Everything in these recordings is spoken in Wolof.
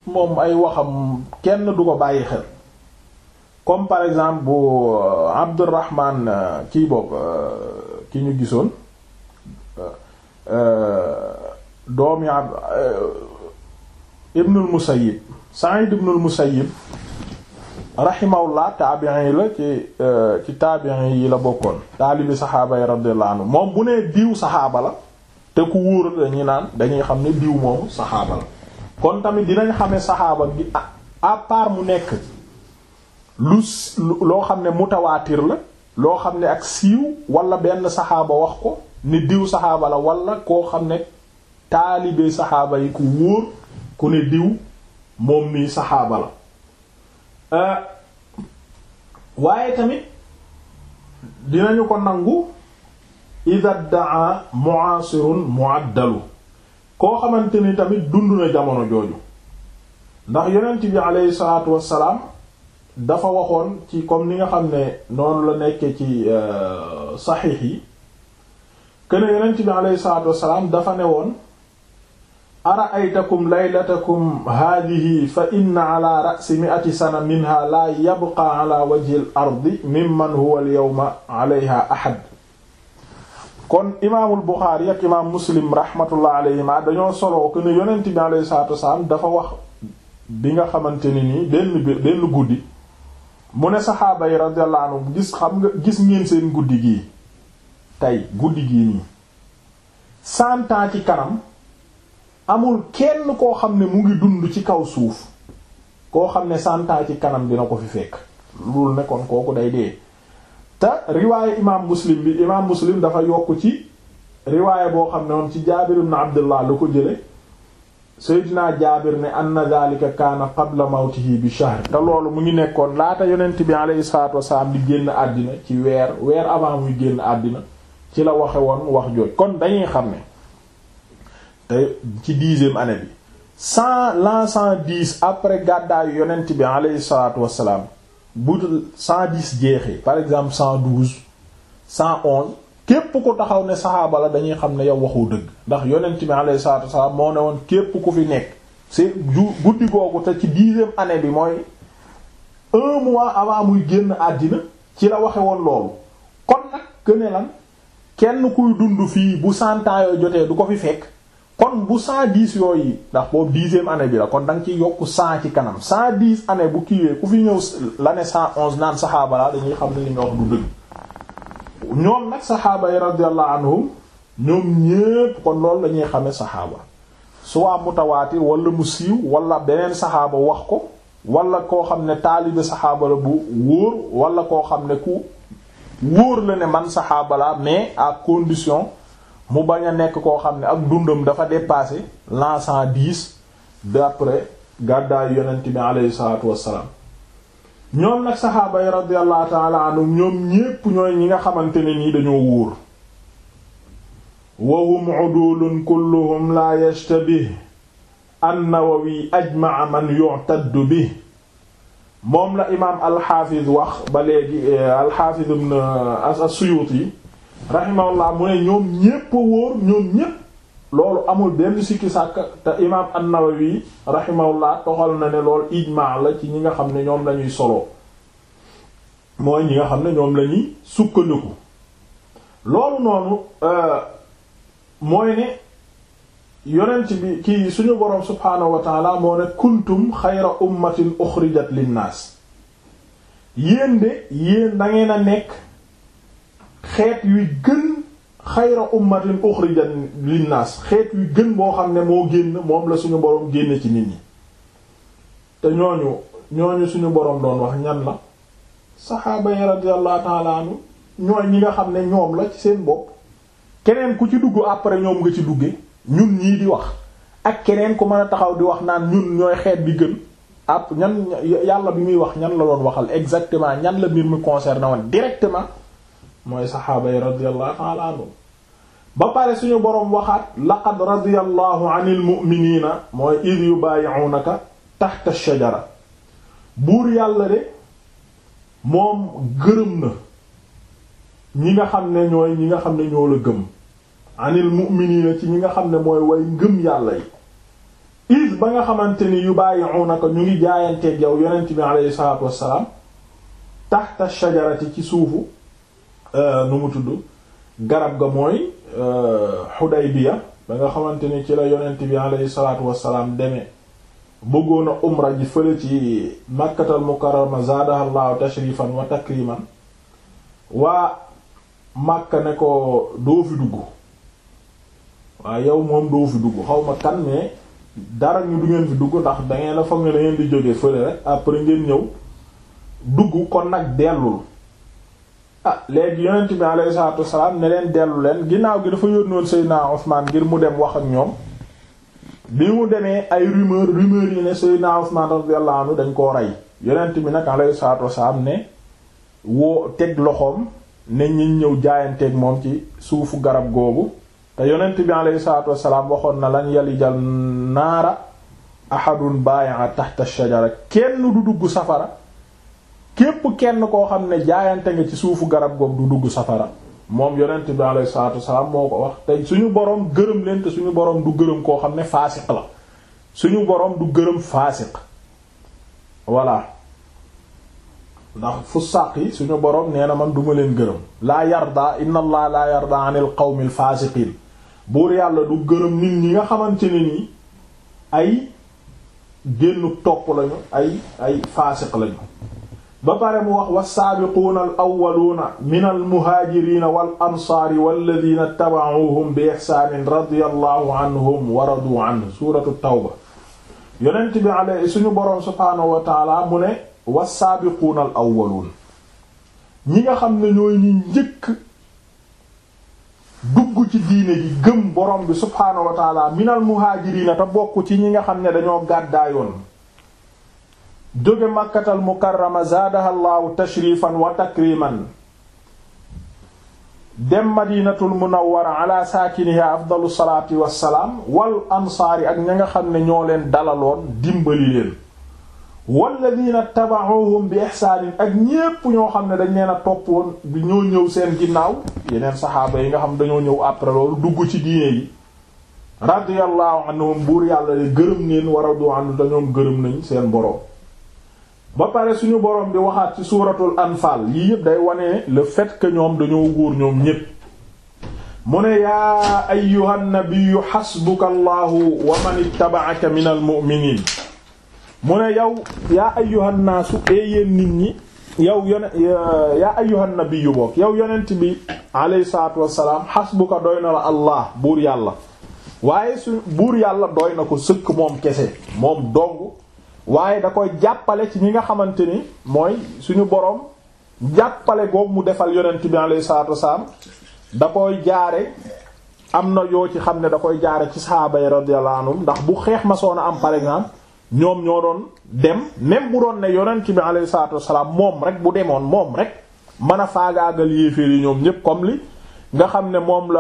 moom ay waxam kenn du ko bàyyi xel comme par exemple bu Abdurrahman kii boobu ki ñu gisoon doomi ab Ibnul Musayyib Sa'id ibnul Musayyib rahimahullah taabi'in yi la ci ci taabi'in yi la bokkoon taalibi saxaaba yi radiyallahu anhu moom bu nee diw saxaaba la te ku wóor dañuy naan dañuy xam ne diw moomu saxaaba la kon tamit dinañ xamee saxaaba gi à part mu nekk lu loo xam ne mutawaatir la loo xam ne ak siiw wala benn saxaaba wax ko ni diw saxaaba la wala koo xam ne taalibe saxaaba yi ku wóor ku ne diw moom nii saxaaba la waaye tamit dinañu ko nangu ida daa mu'asirun mu'addalu koo xamante ni tamit dund na jamono jooju ndax yonent bi aleyhi salaatu wassalaam dafa waxoon ci comme ni nga xam ne noonu la nekkee ci saxiix yi kene yonent bi aleyhi salaatu wassalaam dafa ne woon ara'aytakum laylatakum haadihi fa inna ala ra'si mi'ati sana minha la yabqa ala wajhi al-ardi mimman huwa al-yawma alayha ahad kon imaamul Buxaari ak imaam Muslim rahmatullah alayhima dañoo soloo que ne yonent bi alayhi salaatu wasalaam dafa wax bi nga xamante ni nii benn benn guddi mu ne saxaaba yi radiyallahu anhum gis xam nga gis ngeen seen guddi gii tey guddi gii nii cent ans ci kanam amul kenn koo xam ne mu ngi dund ci kaw suuf koo xam ne cent ans ci kanam dina ko fi fekk loolu ne kon kooku day dee te riwaaye imaam muslim bi imaam muslim dafa yokk ci riwaaye boo xam ne moom ci jaabir ibn abdullah la ko jële seydinaa jaabir ne anna dhalika kaana qabla mawtihi bi shahr te loolu mu ngi nekkoon laata yonent bi alayhi salatu wasalaam di génn àddina ci weer weer avant muy génn àddina ci la waxe woon wax jooj kon dañuy xam ne te ci dixième année bi cent l'an cent dix après gàddaayu yonent bi alayhi salatu wasalaam bu cent dix jeexee par exemple cent douze cent onze képp ku taxaw ne saxaaba la dañuy xam ne yow waxu dëgg ndax yonent bi alayhi salaatu wasalaam moo ne woon képp ku fi nekk c'est ju guddi googu te ci dixième année bi mooy un mois avant muy génn àddina ci la waxe woon loolu kon nag gëne lan kenn kuy dund fii bu cent ans yooyu jotee du ko fi fekk kon bu cent dix yooyu ndax boobu dixième année bi la kon da nga ciy yokk cent ci kanam cent dix année bu kiiwee ku fi ñëw l'année cent onze naan saxaaba la dañuy xam ne li nga wax du dëgg ñoom nag saxaaba yi radiyallahu anhum ñoom ñépp kon loolu lañuy xame saxaaba soit mutawaatir wala mu siiw wala beneen saxaaba wax ko wala koo xam ne taalibe saxaaba la bu wóor wala koo xam ne ku wóor la ne man saxaaba la mais à condition mu bañ a nekk koo xam ne ak dundam dafa dépassé l'an cent dix d'après gàddaayu yonent bi aleyhi salatu wassalaam ñoom nag saxaaba yi radiyallahu taala anhum ñoom ñépp ñooy ñi nga xamante ne nii dañoo wóor wa hum udulun kulluhum la yashtabih an-Nawawi ajma'a man yu'taddu bi moom la imaam al-Hafiz wax ba léegi al-Hafiz ibn as-Suyuti rahimahullah mu ne ñoom ñépp wóor ñoom ñépp loolu amul benn sikki sàkk te imaam an-Nawawi rahimahullah toxal na ne loolu ijmaa la ci ñi nga xam ne ñoom lañuy solo mooy ñi nga xam ne ñoom lañuy sukkandiku loolu noonu mooy ne yonent bi kii suñu boroom subhaanahu wa taala moo ne kuntum xayra ummatin uxrijat linnaas yéen de yéen dangeen a nekk xeet yuy gën xayra ummatin uxrijat linnaas xeet yu gën boo xam ne moo génn moom la suñu boroom génne ci nit ñi te ñooñu ñooñu suñu boroom doon wax ñan la saxaaba yi radiyallahu ta'ala anhu ñooy ñi nga xam ne ñoom la ci seen bopp keneen ku ci dugg après ñoom nga ci dugge ñun ñii di wax ak keneen ku mën a taxaw di wax naan ñun ñooy xeet bi gën ap ñan yàlla bi muy wax ñan la doon waxal exactement ñan la mbir mi concerné woon directement mooy saxaaba yi radiyallahu ta'ala anhu ba pare suñu boroom waxaat laqad radiyallahu anil mu'minina mooy id yubayi'unaka tahta ash-shajara buur yàlla de moom gërëm na ñi nga xam ne ñooy ñi nga xam ne ñoo la gëm anil mu'minina ci ñi nga xam ne mooy way ngëm yàlla yi id ba nga xamante ni yu bàyyi'unaka ñu ngi jaayanteeg yow yonent bi alayhi salaatu wassalaam tahta shajarati ci suufu nu mu tudd garab ga mooy Hudaybiya ba nga xamante ni ci la yonent bi alayhi salaatu wassalaam demee bëggoon a umra ji fële ci Makkatal Mukarrama zaadaha Allahu tashrifan wa takriman waa Makka ne ko doo fi dugg waaye yow moom doo fi dugg xaw ma kan mais dara ñu du ngeen fi dugg ndax dangeen a foog ne da ngeen di jóge fële rek après ngeen ñëw dugg kon nag dellul ah léegi yonent bi alayhi salaatu wassalaam ne leen dellu leen ginnaaw gi dafa yónnoon Seydina Usmaan ngir mu dem wax ak ñoom bi mu demee ay rumeur rumeur yi ne Seydina Usmaan radiyallahu anhu dañ koo rey yonent bi nag alayhi salaatu wassalaam ne woo teg loxoom ne ñi ñëw jaayanteeg moom ci suufu garab googu te yonent bi alayhi salaatu wassalaam waxoon na lan yalijal naara ahadun baaya'a tahta shajara kenn du dugg safara képp kenn koo xam ne jaayante nga ci suufu garab googu du dugg safara moom yonent bi alayhi salaatu wassalaam moo ko wax te suñu boroom gërëm leen te suñu boroom du gërëm koo xam ne faasiq la suñu boroom du gërëm faasiq voilà ndax fusaq yi suñu boroom nee na man duma leen gërëm laa yarda inna allah laa yarda anil qawmil faasiqiin buur yàlla du gërëm nit ñi nga xamante ne nii ay génnu topp lañu ay ay faasiq lañu ba pare mu wax wassaabiquuna al awwaluuna min al muhaajiriina wal ansaari walladiina taba'uuhum bi ihsaanin radiyallahu anhum wa radu anhu suuratu tawba yonent bi ale suñu boroom subhaanahu wa taala mu ne wassaabiquuna al awwaluun ñi nga xam ne ñooy ñi njëkk dugg ci diine gi gëm boroom bi subhaanahu wa taala min al muhaajiriina te bokk ci ñi nga xam ne dañoo gàddaayoon jóge makkatal mukarrama zaadaha llaahu tashrifan wa takriman dem madinatul munawwara ala saakiniha afdalu salaati wassalaam wal ansaari ak ña nga xam ne ñoo leen dalaloon dimbali leen walladina taba'uhum bi ihsaanin ak ñépp ñoo xam ne dañ leen a topp woon bi ñoo ñëw seen ginnaaw yeneen saxaaba yi nga xam dañoo ñëw après loolu dugg ci diine yi radiyallahu anhum buur yàlla de gërëm neen war a du ànd dañoom gërëm nañ seen boroom ba pare suñu boroom di waxaat ci suuratul anfaal yii yëpp day wane le fait que ñoom dañoo góor ñoom ñépp mu ne yaa ayyuhan nabiyyu xasbuka allahu wa man ittaba'aka minal mu'miniin mu ne yow yaa ayyuhan naasu ee yéen nit ñi yow yone yaa ayyuhan nabiyyu bokk yow yonent bi alayhi salaatu wassalaam xasbuka doy na la allah buur yàlla waaye su buur yàlla doy na ko sëkk moom kese moom dong waaye da koy jàppale ci ñi nga xamante ni mooy suñu boroom jàppale googu mu defal yonent bi alayhi salaatu wassalaam da koy jaare am na yoo ci xam ne da koy jaare ci sahaaba yi radiyallahu anhum ndax bu xeex ma soona am par exemple ñoom ñoo doon dem même bu doon ne yonent bi alayhi salaatu wassalaam moom rek bu demoon moom rek mën a faagaagal yéeféer yi ñoom ñépp comme li nga xam ne moom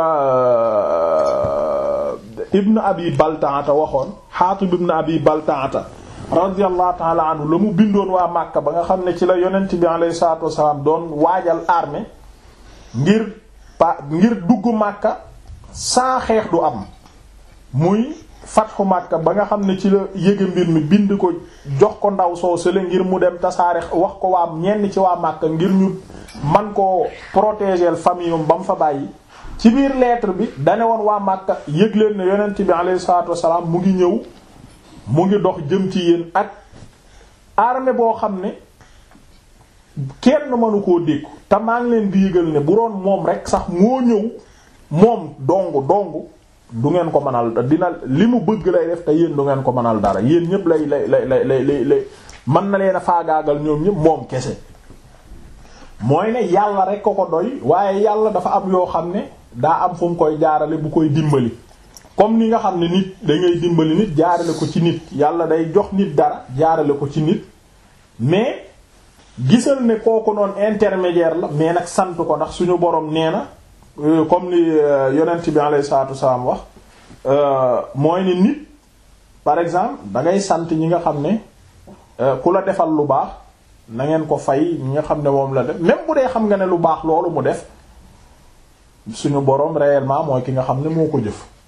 la ibn abi baltaata waxoon xaatib ibn abi baltaata radiyallahu ta'ala anhu la mu bindoon waa Màkka ba nga xam ne ci la yonent bi alayhi salaatu wassalaam doon waajal armée ngir pa ngir dugg Màkka saa xeex du am muy fatxu Màkka ba nga xam ne ci la yége mbir mi bind ko jox ko ndaw soo sële ngir mu dem tasaare wax ko waa ñenn ci waa Màkka ngir ñu man koo protéger famille ba mu fa bàyyi ci biir lettre bi dane woon waa Màkka yëg leen ne yonent bi alayhi salaatu wassalaam mu ngi ñëw mu ngi dox jëm ci yéen ak armée boo xam ne kenn mënu koo dékku te maa ngi leen di yëgal ne bu doon moom rek sax moo ñëw moom dong dong du ngeen ko mënal dina li mu bëgg lay def te yéen du ngeen ko mënal dara yéen ñëpp lay lay lay lay lay lay mën na leen a faagaagal ñoom ñëpp moom kese mooy ne yàlla rek ko ko doy waaye yàlla dafa am yoo xam ne daa am fu mu koy jaarale bu koy dimbali comme ni nga xam ne nit da ngay dimbali nit jaarale ko ci nit yàlla day jox nit dara jaarale ko ci nit mais gisal ne kooku noonu intermédiaire la mais nag sant ko ndax suñu borom nee na comme ni yonent bi alayhi salaatu wasalaam wax mooy ne nit par exemple da ngay sant ñi nga xam ne ku la defal lu baax na ngeen ko fay ñi nga xam ne moom la def même bu dee xam nga ne lu baax loolu mu def suñu borom réellement mooy ki nga xam ne moo ko jëf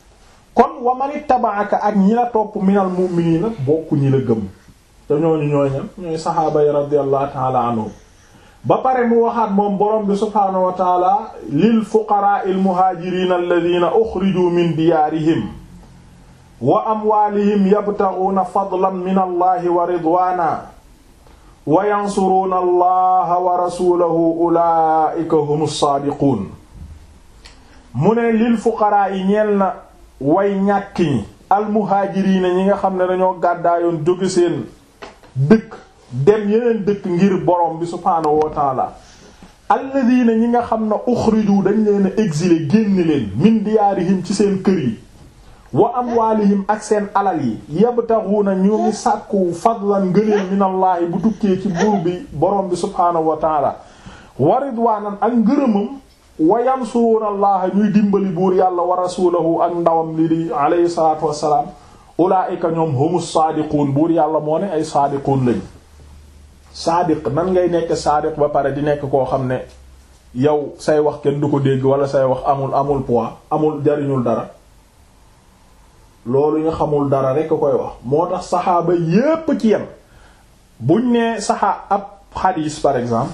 kon wa man ittaba'aka ak ñi la topp minal mu'minina bokku ñi la gëm te ñooñu ñooy ñam ñooy saxaaba yi radiyallahu ta'ala anhum ba pare mu waxaat moom borom bi subhaanahu wa ta'ala lil fuqaraa'il muhaajiriina alladhiina uxrijuu min diyaarihim wa amwaalihim yabtaghuuna fadlan min allahi wa ridwaana wa yansuruuna allaha wa rasuulahu ulaa'ika humus saadiquun mu ne lil fuqaraa yi ñeel na way ñàkk ñi almuhaajiriina ñi nga xam ne dañoo gàddaayoon jóge seen dëkk dem yeneen dëkk ngir borom bi subhaanahu wa taala alladina ñi nga xam ne uxriju dañ leen a exilé génn leen min diyaarihim ci seen kër yi wa amwaalihim ak seen alal yi yabtaxuuna ñu ngi sàkku fadlan ngëneel minallaahi bu tukkee ci buur bi borom bi subhaanahu wa taala wa ridwaanan ak ngërëmam wa yansuruuna allaha ñuy dimbali buur yàlla wa rasuulahu ak ndawam li di alayhi salaatu wassalaam ulaa'ika ñoom humus saadiquun buur yàlla moo ne ay saadiquun lañ saadiq nan ngay nekk saadiq ba pare di nekk koo xam ne yow say wax kenn du ko dégg wala say wax amul amul poids amul jariñul dara loolu ñu xamul dara rekk koy wax moo tax saxaaba yépp ci yem buñ nee saxaa ab xadiis par exemple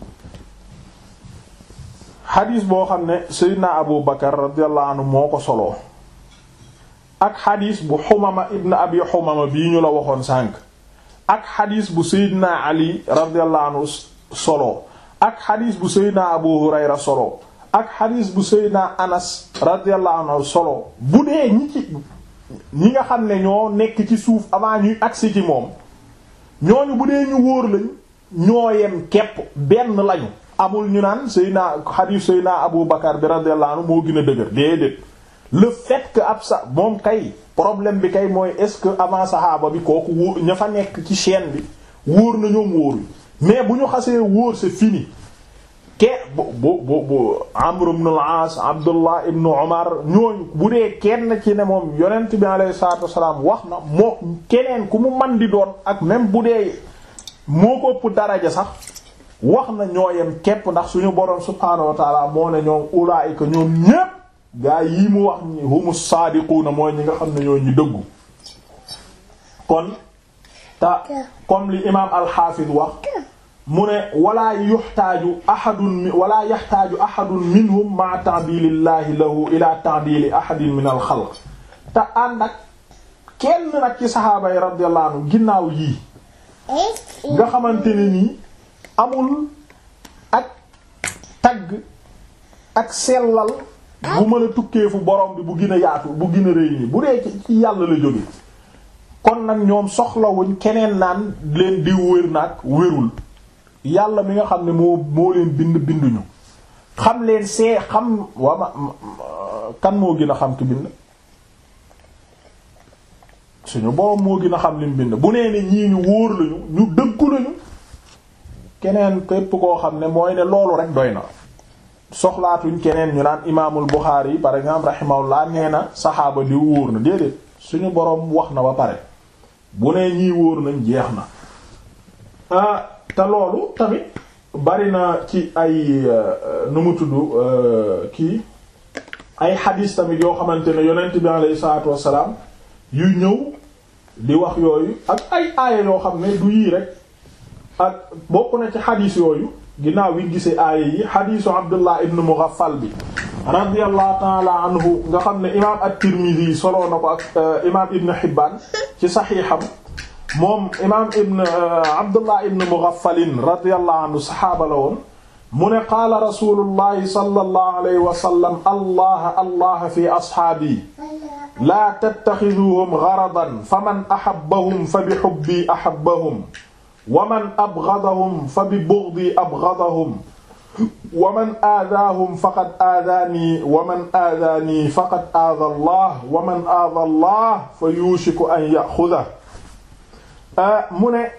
xadiis boo xam ne Seydina Abu Bakar radiyallahu anhu moo ko soloo ak xadiis bu Xumama ibn Abi Xumama bii ñu la waxoon sànq ak xadis bu Seydina Ali radiyallahu anhu solo ak xadis bu Seydina Abu Hurayra solo ak xadis bu Seydina Anas radiyallahu anhu solo bu dee ñi ci ñi nga xam ne ñoo nekk ci suuf avant ñuy agsi ci moom ñooñu bu dee ñu wóor lañ ñoo yem kepp benn lañu amul ñu naan Seydina xadis Seydina Abu Bakar bi radiyallahu anhu moo gën a dëgër déedéet le fait que ab sa moom kay problème bi kay mooy est-ce que avant saxaaba bi kooku wóor ña fa nekk ci chaîne bi wóor na ñoom wóoruñ mais bu ñu xasee wóor c'est fini ke bu bu bu bu Amr ibn al-As Abdullah ibn Umar ñooñu bu dee kenn ci ne moom yonent bi alayhi salaatu wassalaam wax na moo keneen ku mu man di doon ak même bu dee moo ko ëpp daraja sax wax na ñooyem képp ndax suñu boroom subhaanahu wa ta'ala moo ne ñoom ulaa'ika ñoom ñépp gaa yi mu wax ñi humu saadiquuna mooy ñi nga xam ne ñoo ñi dëggu kon ta comme li imaam alxaafid wax mu ne walaa yuxtaaju ahadun walaa yaxtaaju ahadun minhum ma ta'dilillahi lahu ila ta'dili ahadin min al xalq te ànd ak kenn nag ci saxaaba yi radiyallahu anhu ginnaaw yii nga xamante ne nii amul ak tagg ak sellal bu mën a tukkee fu borom bi bu gën a yaatu bu gën a rëy nii bu dee ci yàlla la jóge kon nag ñoom soxlawuñ keneen naan leen di wér nag wérul yàlla mi nga xam ne moo moo leen bind binduñu xam leen see xam wama kan moo gën a xam ki bind suñu borom moo gën a xam lim bind bu nee ne ñii ñu wóor lañu ñu dëggu lañu keneen képp koo xam ne mooy ne loolu rek doy na soxlaatuñ keneen ñu naan imaamul Buxaari yi par exemple rahimahullah nee na saxaaba di wóor na déedéet suñu boroom wax na ba pare bu nee ñii wóor nañ jeex na ah te loolu tamit bari na ci ay nu mu tudd kii ay xadiis tamit yoo xamante ne yonent bi alayhi salaatu wassalaam yu ñëw di wax yooyu ak ay aaya yoo xam ne du yii rek ak bokk na ci xadiis yooyu ginnaaw wi gisee aaya yi xadiisu Abdullah ibn Mughaffal bi radiyallahu taala anhu nga xam ne imaam at-Tirmidhi soloo na ko ak imaam Ibn Hibbaan ci saxiixam moom imaam Ibn Abdullah ibn Mughaffalin radiyallahu anhu saxaaba la woon mu ne qaala rasulullahi sallallahu alayhi wa sallam allah allah fi ashaabi laa tattaxiduhum garadan faman ahabbahum fa bi hubbi ahabbahum wa man abgadahum fa bi bugdi abgadahum wa man aadaahum faqad aadaanii wa man aadaanii faqad aada allah wa man aada allah fa yuushiku an yaxuda mu ne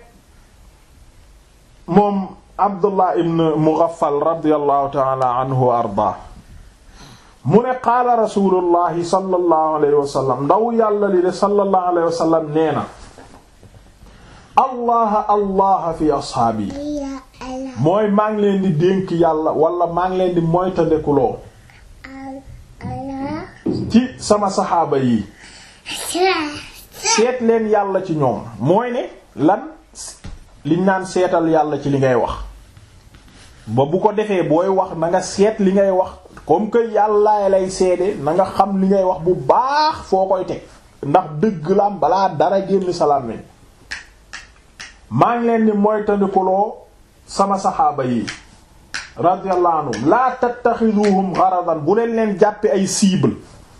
moom abdullah ibn mughaffal radiallahu taala anhu wa ardaa mu ne qaala rasulullahi sallallahu alayhi wa sallam ndaw yàlla li de sallallahu alayhi wa sallam nee na allah allah fi ashaabi mooy maa ngi leen di dénk yàlla wala maa ngi leen di moytandekuloo ci sama saxaaba yi seet leen yàlla ci ñoom mooy ne lan liñ naan seetal yàlla ci li ngay wax ba bu ko defee booy wax na nga seet li ngay wax comme que yàlla lay seede na nga xam li ngay wax bu baax foo koy teg ndax dëgg la am balaa dara génn salaam nañ maa ngi leen ni mooy tandikuloo sama saxaaba yi radiyallahu anhum laa tattaxiduhum gharadan bu leen leen jàppe ay cible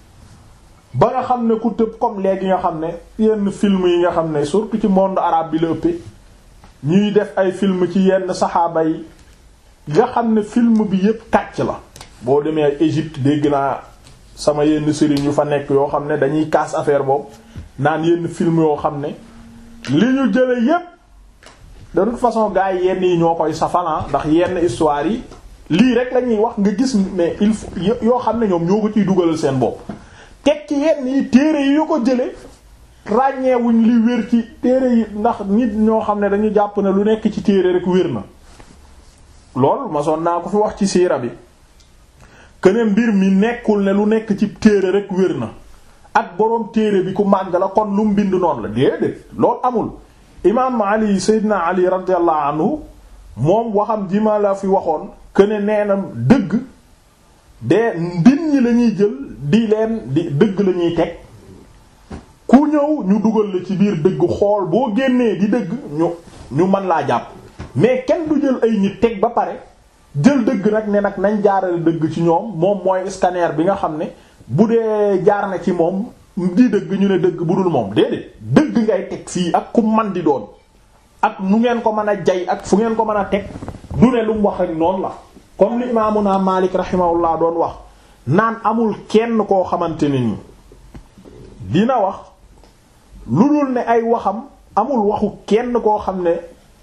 ba nga xam ne ku tëb comme léegi nga xam ne yenn film yi nga xam ne surtout ci monde arabe bi la ëppee ñuy def ay film ci yenn saxaaba yi nga xam ne film bi yépp kàcc la boo demee ay Égypte dégg naa sama yenn sëriñ yu fa nekk yoo xam ne dañuy casse affaire boobu naan yenn film yoo xam ne li ñu jële yépp de toute façon gars yi yenn yi ñoo koy safalan ndax yenn histoire yi lii rek la ñuy wax nga gis mais il faut yoo xam ne ñoom ñoo ko ciy dugalal seen bopp teg ci yenn yi téere yi yu ko jële ràññeewuñ li wér ci téere yi ndax nit ñoo xam ne dañu jàpp ne lu nekk ci téere rek wér na lool masoon naa ko fi wax ci siira bi kene mbir mi nekkul ne lu nekk ci téere rek wér na ak boroom téere bi ku màgg la kon lu mu bind noonu la déedéet loolu amul imaam ali seydina ali radiyallahu anhu moom waxam ji ma la fi waxoon kene nee na dëgg de mbir ñi la ñuy jël di leen di dëgg la ñuy teg ku ñëw ñu dugal la ci biir dëgg xool boo génnee di dëgg ñu ñu mën laa jàpp mais kenn du jël ay nit teg ba pare jël dëgg nag ne nag nañ jaarale dëgg ci ñoom moom mooy scanner bi nga xam ne bu dee jaar na ci moom di dëgg ñu ne dëgg bu dul moom déedéet dëgg ngay teg fii ak ku man di doon ak nu ngeen ko mën a jay ak fu ngeen ko mën a teg du ne lu mu wax rek noonu la comme li imaamuna Maalik rahimahullah doon wax naan amul kenn koo xamante ne ni dina wax lu dul ne ay waxam amul waxu kenn koo xam ne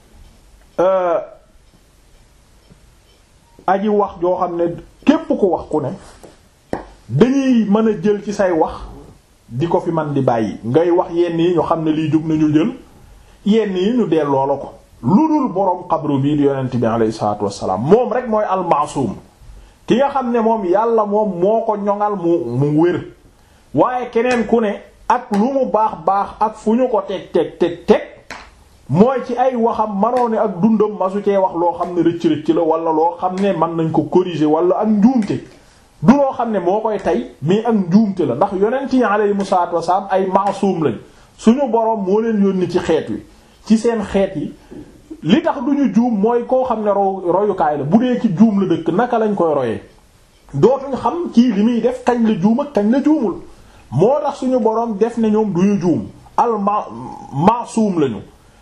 aji wax joo xam ne képp ku wax ku ne dañuy mën a jël ci say wax di ko fi man di bàyyi ngay wax yenn yi ñu xam ne lii jug nañu jël yenn yi ñu delloo la ko lu dul boroom xabru bii di yonent bi alayhi salaatu wassalaam moom rek mooy almaasuum ki nga xam ne moom yàlla moom moo ko ñoŋal mu mu wér waaye keneen ku ne ak lu mu baax baax ak fu ñu ko teg teg teg teg mooy ci ay waxam manoo ne ak dundam masu cee wax loo xam ne rëcc-rëcc la wala loo xam ne mën nañ ko corriger wala ak njuumte du loo xam ne moo koy tey mais ak njuumte la ndax yonent yi alayhimu salaatu wassalaam ay maasuum lañ suñu boroom moo leen yónni ci xeet wi ci seen xeet yi li tax duñu juum mooy koo xam ne ro royukaay la bu dee ci juum la dëkk naka lañ koy royee dootuñ xam kii li muy def kañ la juum ak kañ la juumul moo tax suñu boroom def ne ñoom duñu juum al ma maasuum lañu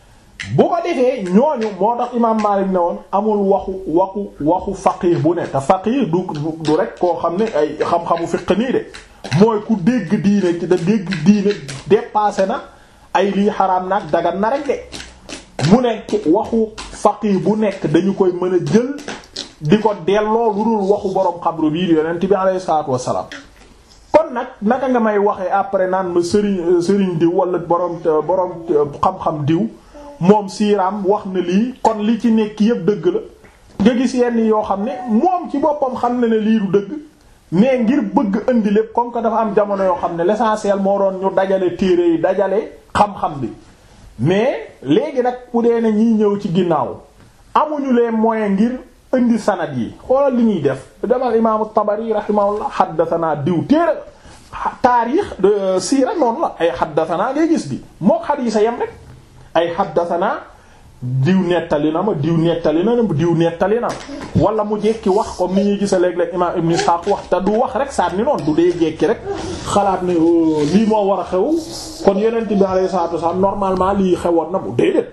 bu ko defee ñooñu moo tax imaam Maalik ne woon amul waxu waxu waxu faqih bu ne te faqih du du rek koo xam ne ay xam-xamu fiq nii de mooy ku dégg diine ci da dégg diine dépassé na ay lii xaraam nag dagan na rek de mu nekk waxu faqih bu nekk dañu koy mën a jël di ko delloo lu dul waxu borom xabru bii di yonent bi alayhi salaatu wassalaam kon nag naka nga may waxee après naan ma sëriñ sëriñ diw wala borom borom xam-xam diw moom siiraam wax na lii kon li ci nekk yëpp dëgg la nga gis yenn yoo xam ne moom ci boppam xam na ne lii du dëgg mais ngir bëgg indi lépp comme que dafa am jamono yoo xam ne l'essentiel moo doon ñu dajale téere yi dajale xam-xam bi mais léegi nag bu dee ne ñiy ñëw ci ginnaaw amuñu les moyens ngir indi sanad yi xoolal li ñuy def demal imaamu Tabari rahimahullah xaddasanaa diw téere taarix siira noonu la ay xaddasanaa ngay gis bi moo xadiisa yem rek ay xaddasanaa diw nettali na ma diw nettali na ma diw nettali na wala mu jekki wax comme ni ñuy gisa léeg-léeg imaam Ibn Ishaq wax te du wax rek saat ni noonu du dee jekki rek xalaat ne lii moo war a xew kon yonent bi alayhi salaatu wasallam normalement lii xewoon na bu déedéet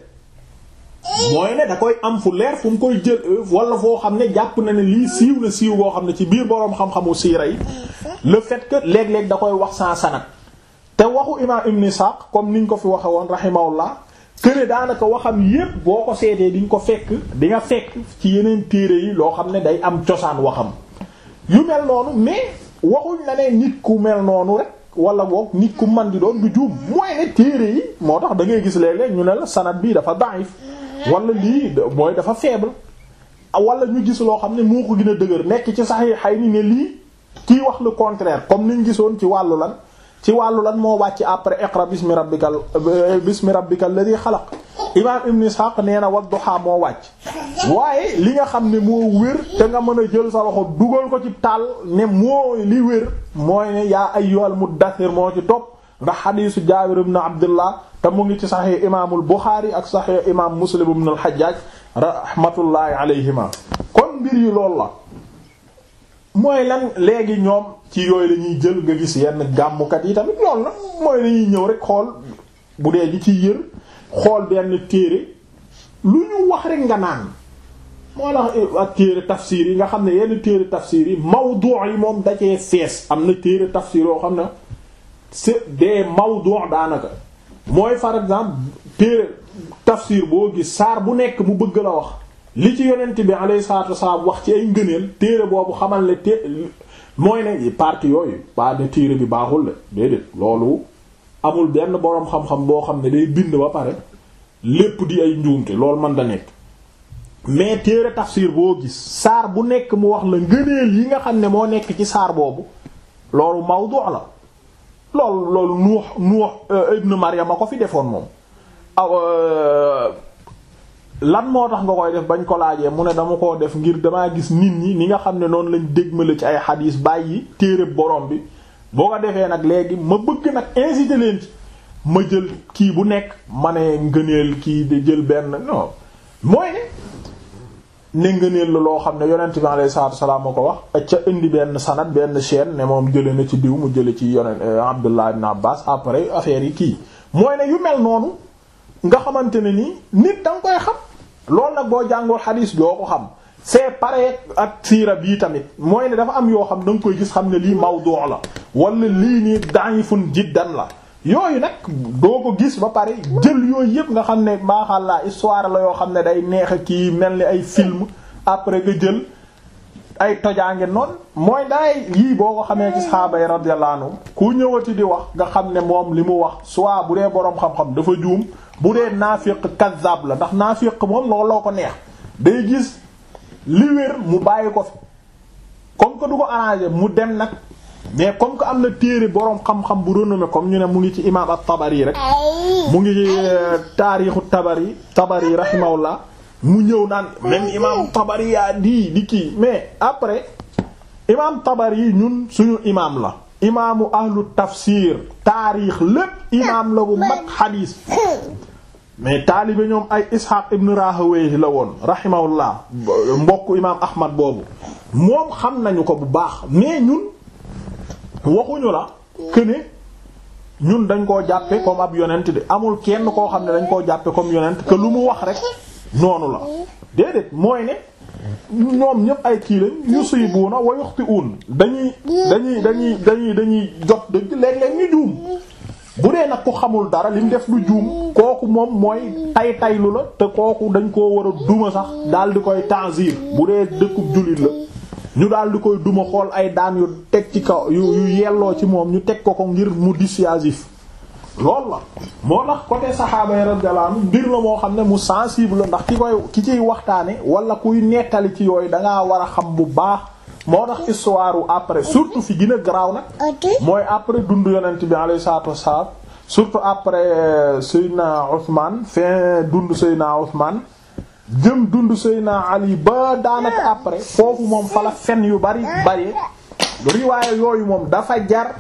mooy ne da koy am fu leer fu mu koy jël wala foo xam ne jàpp na ne lii siiw na siiw boo xam ne ci biir boroom xam-xamu siira yi le fait que léeg-léeg da koy wax sans sanad te waxu imaam Ibn Ishaq comme niñ ko fi waxe woon rahimahullah këne daanaka waxam yépp boo ko seetee di nga ko fekk di nga fekk ci yeneen téere yi loo xam ne day am cosaan waxam yu mel noonu mais waxuñ la ne nit ku mel noonu rek wala boog nit ku man di doon du juum mooy ne téere yi moo tax da ngay gis léeg-léeg ñu ne la sanad bii dafa daif wala lii mooy dafa faible wala ñu gis loo xam ne moo ko gën a dëgër nekk ci Sahihayni ne lii kii wax le contraire comme niñ gisoon ci wàllu lan ci wàllu lan moo wàcc après iqra bismi rabbikal bismi rabbikal ladhi xalaq imaam ibn ishaq nee na wadduha moo wàcc waaye li nga xam ne moo wér te nga mën a jël sa loxo dugal ko ci taal ne mooy li wér mooy ne yaa ayyuhal muddathir moo ci topp ndax xadiisu jaabir ibn abdullah te mu ngi ci saxix imaamul buxaari ak saxix imaam muslim ibn al hajjaj rahmatullahi alayhima kon mbir yi loolu la mooy lan léegi ñoom ci yooyu la ñuy jël nga gis yenn gàmmukat yi tamit loolu la mooy lañuy ñëw rek xool bu dee ji ci yër xool benn téere lu ñu wax rek nga naan moo tax ak téere tafsir yi nga xam ne yenn téere tafsir yi mawdu yi moom dacee fees am na téere tafsir yoo xam ne c'est des mawdu daanaka mooy par exemple téere tafsir boo gis saar bu nekk mu bëgg la wax li ci yonent bi alayhi salaatu wasalaam wax ci ay ngëneel téere boobu xamal ne té mooy ne partie yooyu pas de téere bi baaxul de déedéet loolu amul benn boroom xam-xam boo xam ne day bind ba pare lépp di ay njuumte loolu man da nekk mais téere tafsir boo gis saar bu nekk mu wax la ngëneel yi nga xam ne moo nekk ci saar boobu loolu mawdu la loolu loolu nuux nuux ibn Maryam a ko fi defoon moom aw lan moo tax nga koy def bañ ko laajee mu ne dama koo def ngir damaa gis nit ñi ni nga xam ne noonu lañ dégmale ci ay xadiis bàyyi téere borom bi boo ko defee nag léegi ma bëgg nag inciter leen ci ma jël kii bu nekk ma ne ngëneel kii di jël benn non mooy ne ne ngëneel la loo xam ne yonent bi alayhi salaatu salaam ma ko wax ak ca indi benn sanad benn chaîne ne moom jële na ci diw mu jële ci yonent Abdullah ibn Abbas après affaire yi kii mooy ne yu mel noonu nga xamante ne nii nit da nga koy xam loolu nag boo jàngoo xadiis doo ko xam c'est pareil ak siira bii tamit mooy ne dafa am yoo xam da nga koy gis xam ne lii mawdu la wala lii nii da'ifun jiddan la yooyu nag doo ko gis ba pare jël yooyu yëpp nga xam ne maaxàllaa histoire la yoo xam ne day neex kii mel ni ay film après nga jël ay tojaange noonu mooy daay yii boo ko xamee ci sahaaba yi radiyallahu anhum ku ñëwati di wax nga xam ne moom li mu wax soit bu dee boroom xam-xam dafa juum bu dee naafiq kazzab la ndax naafiq moom looloo ko neex day gis li wér mu bàyyi ko fi comme que du ko arrangé mu dem nag mais comme que am na téere boroom xam-xam bu renommé comme ñu ne mu ngi ci imam at-Tabari rek mu ngi ci taarixu Tabari Tabari rahimahullah mu ñëw naan même imam Tabari yaa di di kii mais après imam Tabari ñun suñu imam la imaamu ahlu tafsir taarix lépp imam la bu mag xadiis mais taalibe ñoom ay Ishaq ibn Rahawayh la woon rahimahullah mbokk imaam Ahmad boobu moom xam nañu ko bu baax mais ñun waxuñu la que ne ñun dañ koo jàppe comme ab yonent de amul kenn koo xam ne dañ koo jàppe comme yonent que lu mu wax rek noonu la déedéet mooy ne ñoom ñëpp ay kii lañ yusibuuna wa yuxti'uun dañuy dañuy dañuy dañuy dañuy jot dëgg léeg-léeg ñu juum bu dee nag ku xamul dara li mu def lu juum kooku moom mooy tay taylu la te kooku dañ koo war a duma sax daal di koy tanzir bu dee dëkkub jullit la ñu daal di koy duma xool ay daan yu teg ci kaw yu yu yelloo ci moom ñu teg ko ko ngir mu dissuasif loolu la moo tax côté saxaaba yi radiyallahu anhu mbir la moo xam ne mu sensible la ndax ki koy ki ciy waxtaane wala kuy nettali ci yooyu dangaa war a xam bu baax moo tax histoire après surtout fi gën a garaaw nag mooy après dund yonent bi alayhi salaatu wassalaam surtout après Seydina Ousmane fin dund Seydina Ousmane jëm dund Seydina Ali ba daanaka après foofu moom fala fen yu bari bari riwaaye yooyu moom dafa jar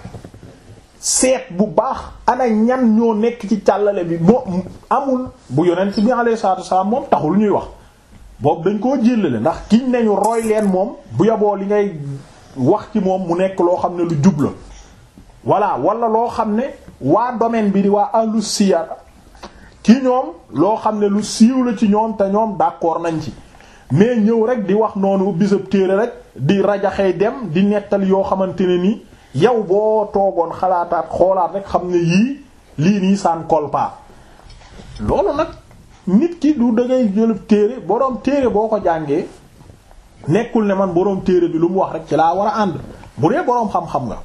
seet bu baax ana ñan ñoo nekk ci càllale bi moo amul bu yonent bi alayhi salaatu wassalaam moom taxul ñuy wax boobu dañ koo jëlale ndax kiñ nañu roy leen moom bu yaboo li ngay wax ci moom mu nekk loo xam ne lu jub la voilà wala loo xam ne waa domaine bi di waa ahlu siyar ci ñoom loo xam ne lu siiw la ci ñoom te ñoom d'accord nañ ci mais ñëw rek di wax noonu ubbi sa téere rek di rajaxee dem di nettali yoo xamante ne ni yow boo toogoon xalaataat xoolaat rek xam ne yii lii nii saan kolpa loolu nag nit ki du dangay jëlub téere boroom téere boo ko jàngee nekkul ne man boroom téere bi lu mu wax rek ci laa war a ànd bu dee boroom xam-xam nga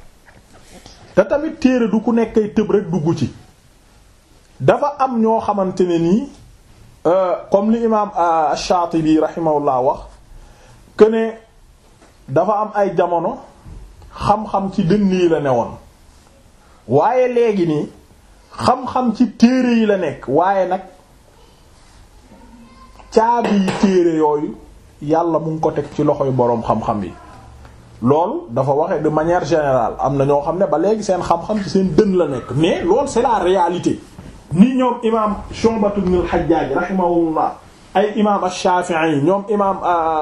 te tamit téere du ku nekkay tëb rek dugg ci dafa am ñoo xamante ne nii comme li imaam Shaatibi rahimahullah wax que ne dafa am ay jamono xam-xam ci dënn yi la newoon waaye léegi nii xam-xam ci téere yi la nekk waaye nag caabi yi téere yooyu yàlla mu ngi ko teg ci loxoy boroom xam-xam yi loolu dafa waxe de manière générale am na ñoo xam ne ba léegi seen xam-xam ci seen dën la nekk mais loolu c'est la réalité ni ñoom imam Shu'bah ibn al-Hajjaj rahimahullah ay imam ash-Shafi'i ñoom imam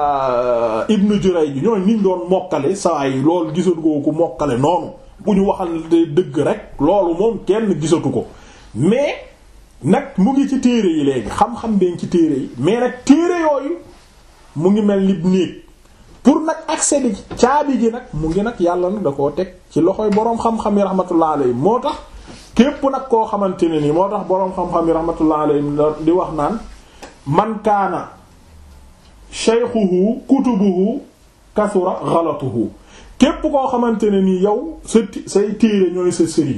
Ibn Jurayj ñooy niñ doon mokkale saa yi loolu gisatu ko ku mokkale noonu bu ñu waxal dëgg rek loolu moom kenn gisatu ko mais nag mu ngi ci téere yi léegi xam-xam been ci téere yi mais nag téere yooyu mu ngi mel ni néeg pour nag accéder ci caabi ji nag mu ngi nag yàlla nag da koo teg ci loxoy boroom xam-xam yi rahmatullah alayhi moo tax képp nag koo xamante ne nii moo tax boroom xam-xam yi rahmatullah alayhi di wax naan man kaana shaykhuhu kutubuhu kasura ghalatuhu képp koo xamante ne nii yow sa say téere ñooy sa sëriñ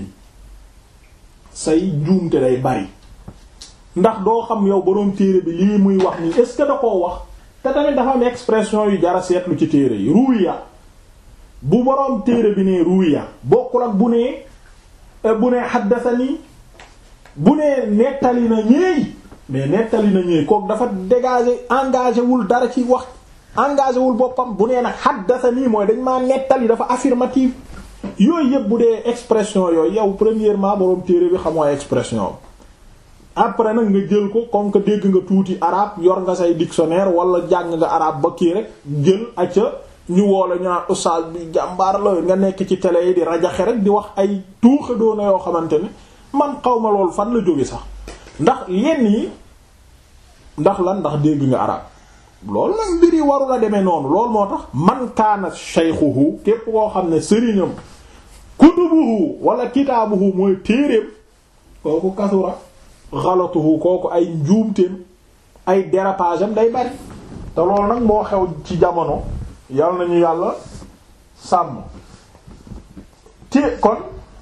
say njuumte day bari ndax doo xam yow boroom téere bi lii muy wax nii est-ce que da koo wax te tamit dafa am expression yu jara seetlu ci téere yi ruwiya bu boroom téere bi ne ruwiya bokkul ak bu nee bu nee xaddasani bu nee nettali na ñeey mais nettali na ñeey kooku dafa dégager engagé wul dara ci wax engagé wul boppam bu nee nag xaddasani mooy dañ maa nettali dafa affirmative yooyu yëpp bu dee expression yooyu yow premièrement boroom téere bi xamoo expression après nag nga jël ko comme que dégg nga tuuti arabe yor nga say dictionnaire wala jàng nga arabe ba kii rek jël acca ñu woola ñu naan ustaas bi jàmbaar la nga nekk ci télé yi di rajaxe rek di wax ay tuuxa doona yoo xamante ne man xaw ma loolu fan la jóge sax ndax yenn yi ndax lan ndax dégg nga arabe loolu nag mbir yi waru la demee noonu loolu moo tax man kaana shaykhuhu képp koo xam ne sëriñam kutubuhu wala kitaabuhu mooy téereem kooku kasura xalatuhu kooku ay njuumteem ay dérapage am day bari te loolu nag moo xew ci jamono yal nañu yàlla sàmm te kon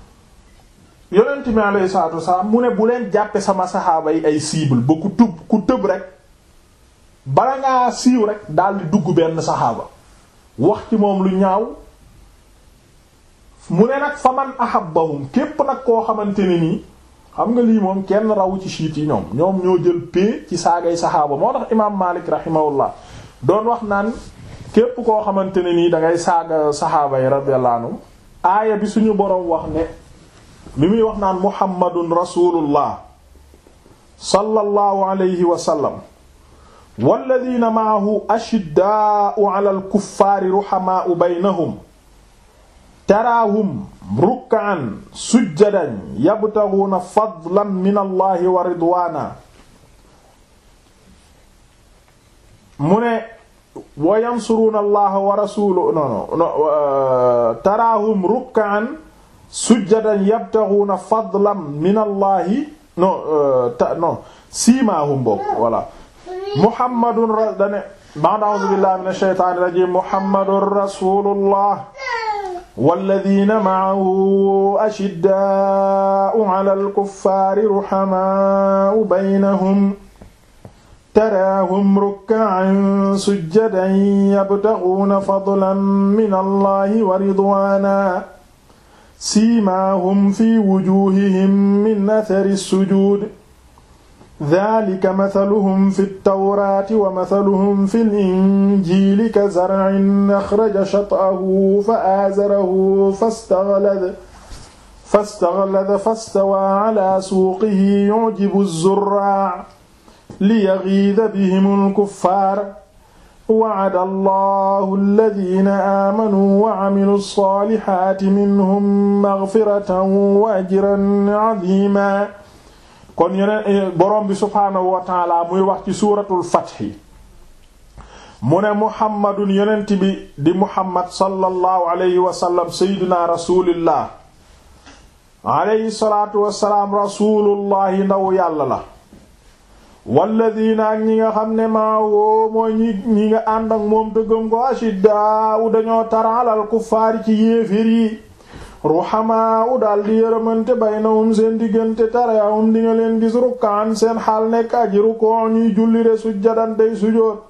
yonent mi alayhi salaatu wasalaam mu ne bu leen jàppe sama saxaaba yi ay cible ba ku tub ku tëb rek bala ngaa siiw rek daldi dugg benn saxaaba wax ci moom lu ñaaw mu ne nag fa man ahabbahum képp nag koo xamante ne nii xam nga lii moom kenn rawu ci siit yi ñoom ñoom ñoo jël pee ci saagay saxaaba moo tax imaam Maalik rahimahullah doon wax naan képp koo xamante ne nii dangay saaga saxaaba yi radiyallahu anhum aaya bi suñu boroom wax ne bi muy wax naan muhammadun rasulullah sallallahu alayhi wa sallam walladina maahu ashiddaa'u ala al-kuffaari ruhamaa'u baynahum taraahum rukkaan sujjadan yabtaguuna fadlan min allahi wa ridwaana mu ne wa yansuruuna allaha wa rasulahu non non taraahum rukkaan sujjadan yabtaguuna fadlan min allahi non non siimaahum boobu voilà muhammadun dane ba'da a'uuzu billahi minash shaytaanir rajiim muhammadun rasuulullah walladina maahu ashiddaau ala alkuffaari ruhamaau baynahum taraahum rukkaan sujjadan yabtaguuna fadlan min allahi wa ridwaana siimaahum fi wujuuhihim min athari sujuud daalika mathaluhum fi tawraati wa mathaluhum fi linjiili ka zar'in axraja shat'ahu fa aazarahu fastaghlada fastaghlada fastawaa alaa suuqihi yu'jibu az-zurraa'a liyaghiiza bihimul kuffaar wa'ada Allahu alladhiina aamanuu wa 'amilus saalihaati minhum maghfiratan wa ajran 'aziiman kon yeneen borom bi subhaanahu wa taala muy wax ci suuratul fathi mu ne muhammadun yonent bi di muhammad sallallahu alayhi wa sallam sayyidina rasulillah alayhi salaatu wassalaam rasulullahi ndaw yàlla la walladina ak ñi nga xam ne maa woo mooy ñi ñi nga ànd ak moom dëggam ko ashiddaawu dañoo taraalal kuffaari ci yéefér yi ruhamaa u daal di yërëmante baynahum seen diggante tarayahum di nga leen gis rukkaan seen xaal nekk aji rukoo ñuy julli de sujjadan day sujoot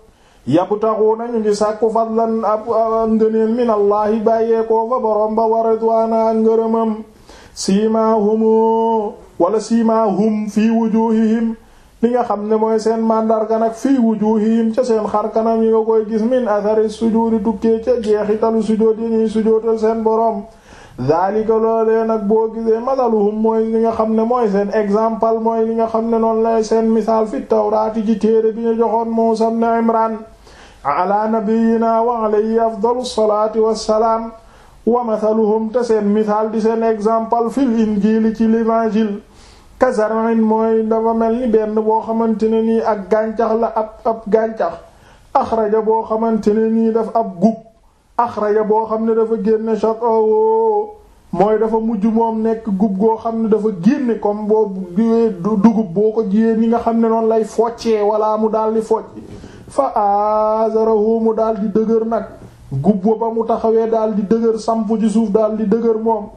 yabtaxuuna ñu ngi sàkku fadlan ab ngëneel minallaahi bàyyeekoo fa borom ba wa ridwaana ngërëmam siimaahum wala siimaahum fii wujuhihim li nga xam ne mooy seen màndarga nag fii wujuhihim ca seen xarkanam yi nga koy gis min athari sujuudi tukkee ca jeexitalu sujood yi ñuy sujootal seen borom daalika loolee nag boo gisee mathaluhum mooy li nga xam ne mooy seen exemple mooy li nga xam ne noonu lay seen misaal fi tawraati ci téere bi ñu joxoon Muusaa ibn Imraan ala nabiyyina wa alayhi afdalu salaati wassalaam wa mathaluhum te seen misaal di seen exemple fil injiili ci l'évangile kazarin mooy dafa mel ni benn boo xamante ne nii ak gàncax la ab ab gàncax axraja boo xamante ne nii daf ab gub axraja boo xam ne dafa génne château mooy dafa mujj moom nekk gub goo xam ne dafa génne comme boo dugub boo ko jiyee ni nga xam ne noonu lay foccee wala mu daal di focc fa azarahu mu daal di dëgër nag gub ba mu taxawee daal di dëgër samp ci suuf daal di dëgër moom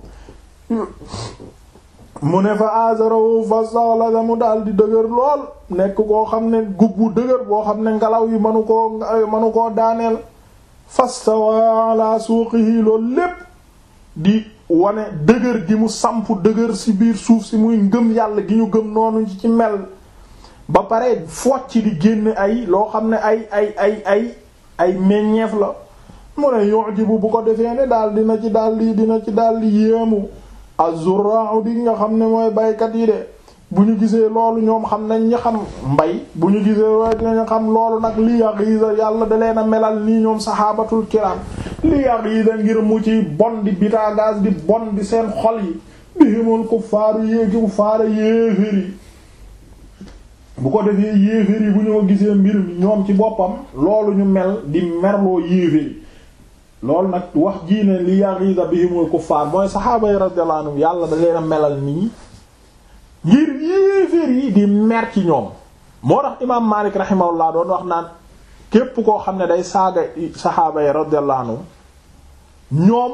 mu ne fa azarahu fa saxlasa mu daal di dëgër lool nekk koo xam ne gub bu dëgër boo xam ne ngelaw yi manu koo manu koo daaneel fastawa ala suuqihi loolu lépp di wane dëgër gi mu samp dëgër ci biir suuf si muy ngëm yàlla gi ñu gëm noonu ci ci mel ba pare focc di génn ay loo xam ne ay ay ay ay ay meññeef la mu ne yu'jibu bu ko defee ne daal dina ci daal di dina ci daal di yéemu az-zurra'u di nga xam ne mooy baykat yi de bu ñu gisee loolu ñoom xam nañ ñi xam mbay bu ñu gisee loolu dinañ xam loolu nag li yaxiisa yàlla da leen a melal nii ñoom saxaabatul kiram li yaxiisa ngir mu ci bon di bitagaas di bon di seen xol yi bihimul kuffaaru yéegi kuffaara yéeféer yi bu ko defee yéeféer yi bu ñu ko gisee mbir mi ñoom ci boppam loolu ñu mel di merloo yéeféer yi loolu nag wax jii ne li yaxiisa bihimul kuffaar mooy saxaaba yi radiyallahu anhum yàlla da leen a melal nii ngir yéeféer yi di mer ci ñoom moo tax imaam Maalik rahimahullah doon wax naan képp koo xam ne day saaga saxaaba yi radiyallahu anhum ñoom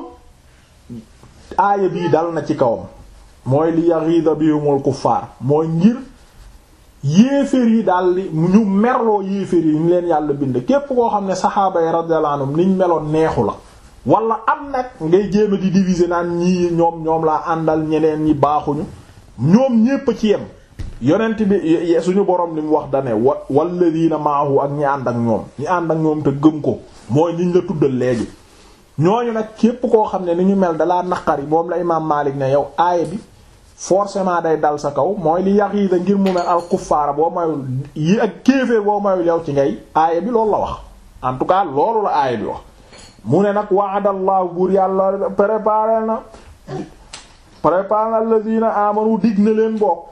aaya bii dal na ci kawam mooy li yaghida bihumul kuffaar mooy ngir yéeféer yi daal di ñu merloo yéeféer yi ñu leen yàlla bind képp koo xam ne saxaaba yi radiyallahu anhum niñ meloon neexu la wala am nag ngay jéema di diviser naan ñii ñoom ñoom laa àndal ñeneen ñi baaxuñu ñoom ñépp ci yem yonent bi suñu borom li mu wax dane wa walladina maahu ak ñi ànd ak ñoom ñi ànd ak ñoom te gëm ko mooy niñ la tuddal léegi ñooñu nag képp koo xam ne ni ñu mel dalaa naqari moom la imaam Maalik ne yow aaya bi forcément day dal sa kaw mooy li yaxiida ngir mu mel al kuffaara boo mayul yi ak kéeféer boo mayul yow ci ngay aaya bi loolu la wax en tout cas loolu la aaya bi wax mu ne nag wa'adallahu buur yàlla préparé na préparé na alladina amanu dig na leen bokk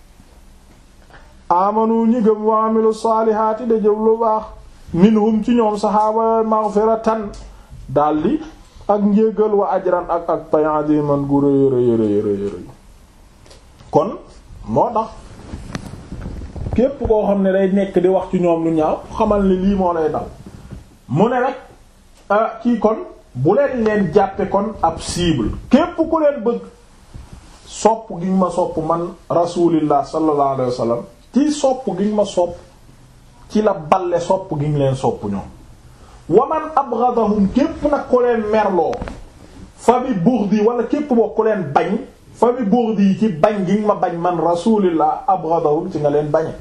amanu ñi gëm wa amilu saalihaati da jëf lu baax minhum ci ñoom saxaaba maghfiratan daldi ak njéggal wa ajran ak ak pay aziman gu rëy rëy rëy rëy rëy kon moo tax képp koo xam ne day nekk di wax ci ñoom lu ñaaw xamal ni lii moo lay dal mu ne rek kii kon bu leen leen jàppe kon ab cible képp ku leen bëgg sopp gi ma sopp man rasulillah sallallahu alayhi wa sallam ci sopp gi ma sopp ci la balle sopp gi leen sopp ñoom waman abghadahum képp nag ku leen merloo fa bi bughdi wala képp boo ku leen bañ fa bi bughdi ci bañ gi ma bañ man rasulillah abghadahum ci nga leen bañe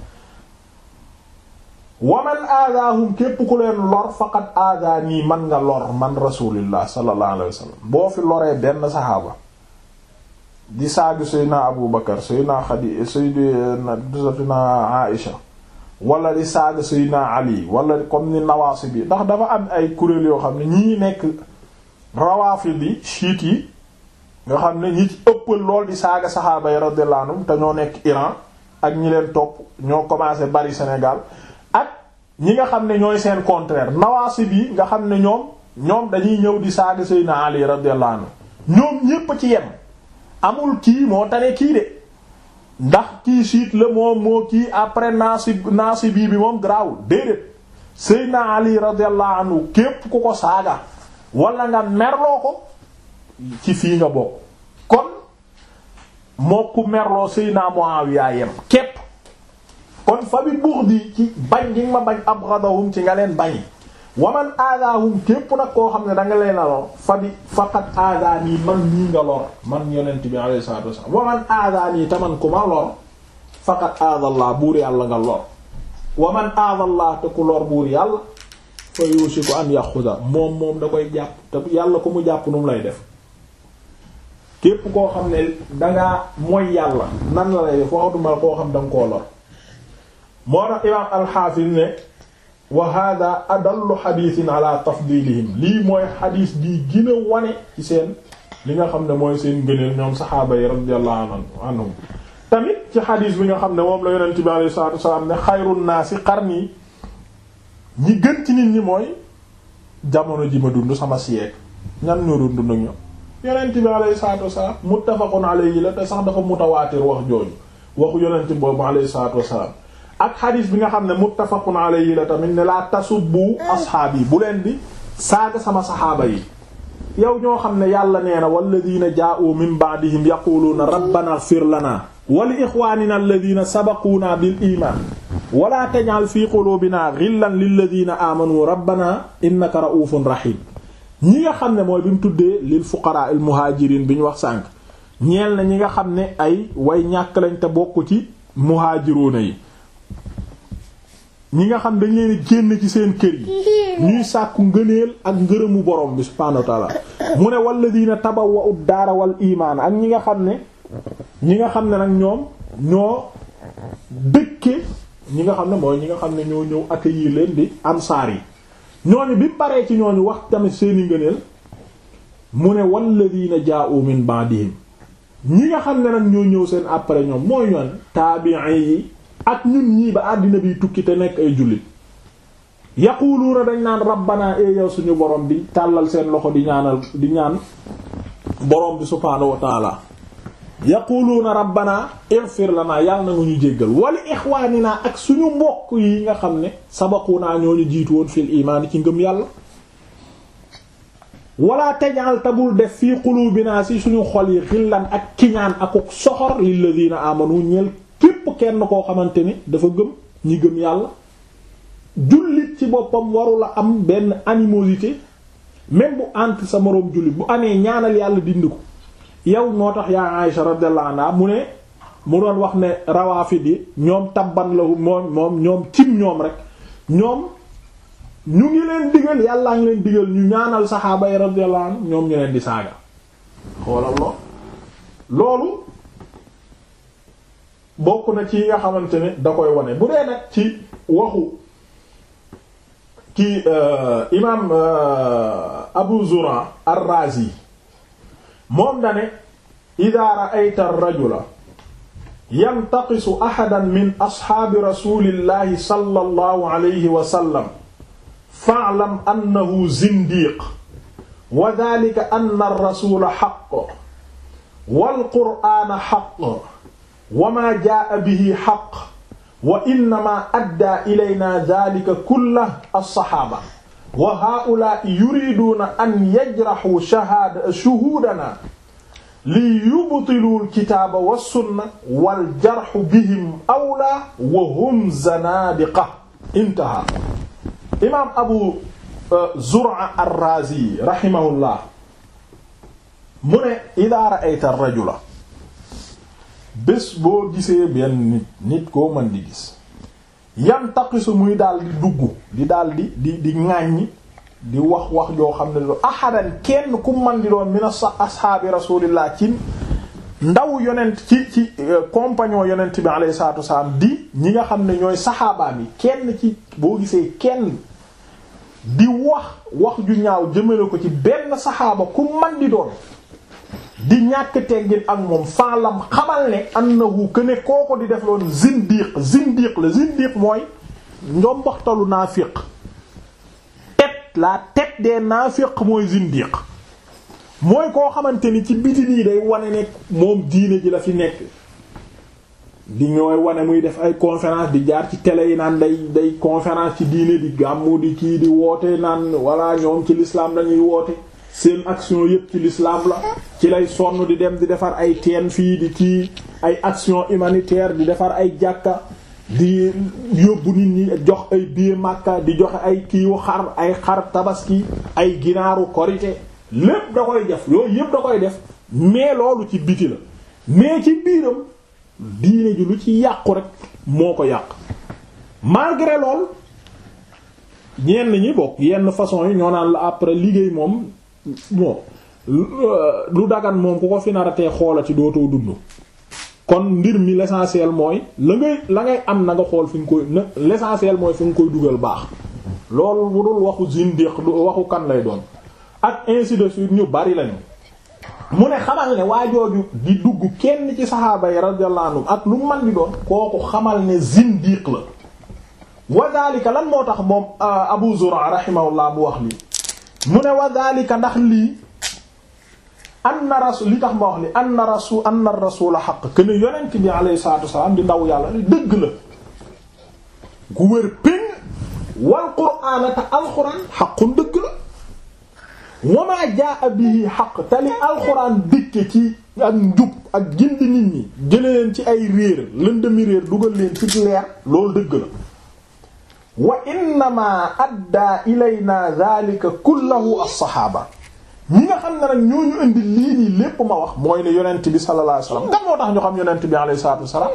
waman aadaahum képp ku leen lor faqad aadaanii man nga lor man rasulillah sallallahu alayhi wa sallam boo fi loree benn saxaaba di saagu seydna abu bakar seydna xadi seydna aisha wala di saaga seydna ali wala comme ni nawaasi bi ndax dafa am ay kuréel yoo xam ne ñii nekk rawaafid yi chiites yi nga xam ne ñi ci ëppal lool di saaga saxaaba yi radiyallahu anhum te ñoo nekk Iran ak ñi leen topp ñoo commencé bari Sénégal ak ñi nga xam ne ñooy seen contraire nawaasi bi nga xam ne ñoom ñoom dañuy ñëw di saaga seydna ali radiyallahu anhu ñoom ñépp ci yem amul kii moo tane kii de ndax kii siit la moom moo kii après naasi naasi bii bi moom garaawul déedéet Seydina Ali radiyallahu anhu képp ku ko saaga wala nga merloo ko ci fii nga bokk kon moo ku merloo Seydina Muawiya yem képp kon fa bi buux di ci bañ gi ma bañ abghadahum ci nga leen bañi waman aadaahum képp nag koo xam ne da nga leen a lor fa bi faqat aadaanii man ñii nga lor man yonent bi alayhi salaatu wasallam waman aadaanii taman ku ma lor faqat aadallah buur yàlla nga lor waman aadallah te ku lor buur yàlla fa yusiku an yaxuda moom moom da koy jàpp te yàlla ko mu jàpp nu mu lay def képp koo xam ne dangaa mooy yàlla nan la lay def waxatuma koo xam da nga koo lor moo tax imaam alxaafis ne wa hada adallu xadiisin ala tafdilihim lii mooy xadiis bii gën a wane ci seen li nga xam ne mooy seen gëneel ñoom saxaaba yi radiyallahu anhum tamit ci xadiis bi nga xam ne moom la yonent bi alayhi salaatu wasalaam ne xayrun naasi qarni ñi gën ci nit ñi mooy jamono ji ma dund sama siècle ñan ñoo doon dund ak ñoom yonent bi alayhi salaatu wasalaam muttafaqun alayhi la te sax dafa mutawaatir wax jooju waxu yonent boobu alayhi salaatu wasalaam ak xadiis bi nga xam ne muttafaqun alayhi la tamit ne laa tasubbu asxaab yi bu leen di saaga sama saxaaba yi yow ñoo xam ne yàlla nee na walladina jaa'u min ba'dihim yaquluuna rabbana ighfir lana wa li ixwanina alladina sabaquuna bil iman wala taj'al fi qulubina ghillan lilladina amanu rabbana innaka ra'ufun rahim ñi nga xam ne mooy bi mu tuddee lil fuqara al muhajirin bi ñu wax sànq ñeel na ñi nga xam ne ay way ñàkk lañ te bokk ci muhaajiruuna yi ñi nga xam dañ leen génn ci seen kër yi ñuy sàkku ngëneel ak ngërëmu borom bi subhaanahu wa ta'ala mu ne walladina tabawwa'u daara wal imaan ak ñi nga xam ne ñi nga xam ne nag ñoom ñoo dëkke ñi nga xam ne mooy ñi nga xam ne ñoo ñëw accueillir leen di ansaar yi ñooñu bi paree ci ñooñu wax tamit seeni ngëneel mu ne walladina jaa'u min ba'dihim ñi nga xam ne nag ñoo ñëw seen après ñoom mooy ñoon taabi'i yi ak ñun ñii ba àddina bi tukki te nekk ay jullit yaquluuna dañ naan rabbana e yow suñu borom bi tàllal seen loxo di ñaanal di ñaan borom bi subhaanahu wa taala yaquluuna rabbana ighfir lana yàlla na nga ñu jéggal wala ixwaanina ak suñu mbokk yi nga xam ne sabaquna ñoo ñu jiitu woon fil imaan ci ngëm yàlla wala tajal tabul def fii qulubina si suñu xol yi xillan ak kiñaan akuk soxor lilladina amanu ñeel képp kenn koo xamante ni dafa gëm ñi gëm yàlla jullit ci boppam warula am benn animosité même bu entre sa moroom jullit bu amee ñaanal yàlla dindi ko yow noo tax yaa Aïsha radiyallahu anha mu ne mu doon wax ne rawaafid yi ñoom tabban la moom moom ñoom cim ñoom rek ñoom ñu ngi leen digal yàllaa ngi leen digal ñu ñaanal saxaaba yi radiyallahu anhu ñoom ñu leen di saaga xoolal lool loolu bokk na ci yi nga xamante ne da koy wane bu dee nag ci waxu ki imaam Abu Zura ar-Razi moom dane ida ra'ayta ar-rajula yantaqisu ahadan min asxaabi rasulillahi sallallahu alayhi wa sallam fa'lam annahu zindiq wa dhalika anna ar-rasula haqq wal qur'ana haqq wa ma jaa'a bihi haqq wa innama addaa ilayna dhalika kullahu as-sahaaba wa haa'ulaa'i yuriiduuna an yajraxuu shahaada shuhuudanaa li yubtiluu al-kitaaba was-sunna wal jarxu bihim awlaa wa hum zanaadiqa intahaa imaam Abu Zur'a ar-Raazi rahimahullah mu ne idaa ra'ayta ar-rajula bés boo gisee benn nit nit koo mën di gis yantaqisu muy daal di dugg di daal di di di ŋàññi di wax wax joo xam ne lu ahadan kenn ku man di doon min ashaabi rasulillah ci ndaw yonent ci ci compagnon yonent bi alayhi salatu wassalam di ñi nga xam ne ñooy saxaabaam yi kenn ci boo gisee kenn di wax wax ju ñaaw jëmale ko ci benn saxaaba ku man di doon di ñàkk teggin ak moom faalam xamal ne annahu que ne kooko di def loon zindiq zindiq la zindiq mooy njomboxtalu naafiq tête la tête des naafiq mooy zindiq mooy koo xamante ni ci biti nii day wane ne moom diine ji la fi nekk di ñooy wane muy def ay conférence di jaar ci télé yi naan day day conférence ci diine di gàmmu di kii di woote naan walla ñoom ci l'islam lañuy woote seen action yépp ci l'islam la ci lay sonn di dem di defar ay teen fii di kii ay action humanitaire di defar ay jàkka di yóbbu nit ñi jox ay billet Makka di joxe ay kiiwu xar ay xar tabaski ay ginaaru korité lépp da koy def yooyu yépp da koy def mais loolu ci biti la mais ci biiram diine ji lu ci yàqu rek moo ko yàq malgré lool ñenn ñi bokk yenn façon yi ñoo naan la après liggéey moom bon lu dagan moom ku ko fi naratee xoolati dootoo dund kon mbir mi l'essentiel mooy la ngay la ngay am na nga xool fi nga koy na l'essentiel mooy fi nga koy dugal baax loolu bu dul waxu zindiq du waxu kan lay doon ak ainsi de suite ñu bari lañu mu ne xamal ne waajooju di dugg kenn ci saxaaba yi radiyallahu anhum ak lu man di doon kooku xamal ne zindiq la wa daalika lan moo tax moom Abu Zur'a rahimahullah bu wax lii mu ne wa daalika ndax lii anna rasul li tax ma wax li anna rasul anna rasula xaq que ne yonent bi alayhi salaatu wasalaam di ndaw yàlla li dëgg la gu wér péng wal qur'aana te alxuraan xaqun dëgg la wa maa jaa bihi xaq te li alxuraan dikke ci ak njub ak gindi nit ñi jële leen ci ay réer lëndëmi réer dugal leen ci leer loolu dëgg la wa innama addaa ilayna dhalika kullahu as-sahaaba ñi nga xam ne nag ñooñu indi lii nii lépp ma wax mooy ne yonent bi sallallahu alayhi wasallam kan moo tax ñu xam yonent bi alayhi salaatu wasallam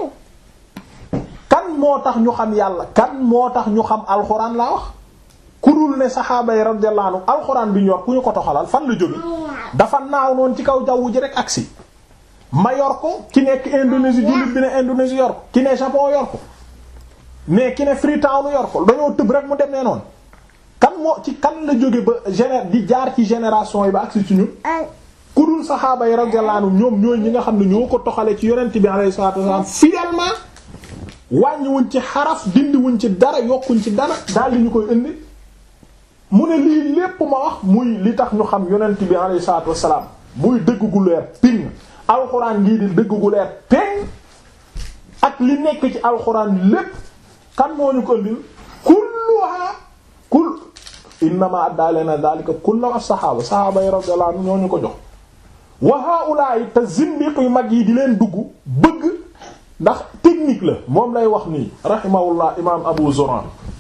kan moo tax ñu xam yàlla kan moo tax ñu xam alxuraan laa wax ku dul ne saxaaba yi radiyallahu anhu alxuraan bi ñu yor ku ñu ko toxalal fan la jóge dafa naaw noonu ci kaw jaww ji rek agsi ma yor ko ki nekk Indonésie jullit bi ne Indonésie yor ko ki ne Japon yor ko mais ki ne Freetown yor ko dañoo tëb rek mu demee noonu kan moo ci kan la jóge ba géné di jaar ci génération yi ba agsi ci ñun ku dul saxaaba yi radiyallahu anhum ñoom ñooy ñi nga xam ne ñoo ko toxalee ci yonent bi alayhi salaatu wasallam fidèlement wàññiwuñ ci xaraf dindiwuñ ci dara yokkuñ ci dara daal li ñu koy indi mu ne lii lépp ma wax muy li tax ñu xam yonent bi alayhi salaatu wasallam muy dëgg gu leer ping alxuraan ngii di dëgg gu leer ping ak li nekk ci alxuraan lépp kan moo ñu ko indil kulluha kul innama adda lana dhalika kullu as-sahaba sahaba yi radiyallahu anhum ñoo ñu ko jox wa haula'i te zindiq yu mag yi di leen dugg bëgg ndax technique la moom lay wax nii rahimahullah imam Abu Zur'a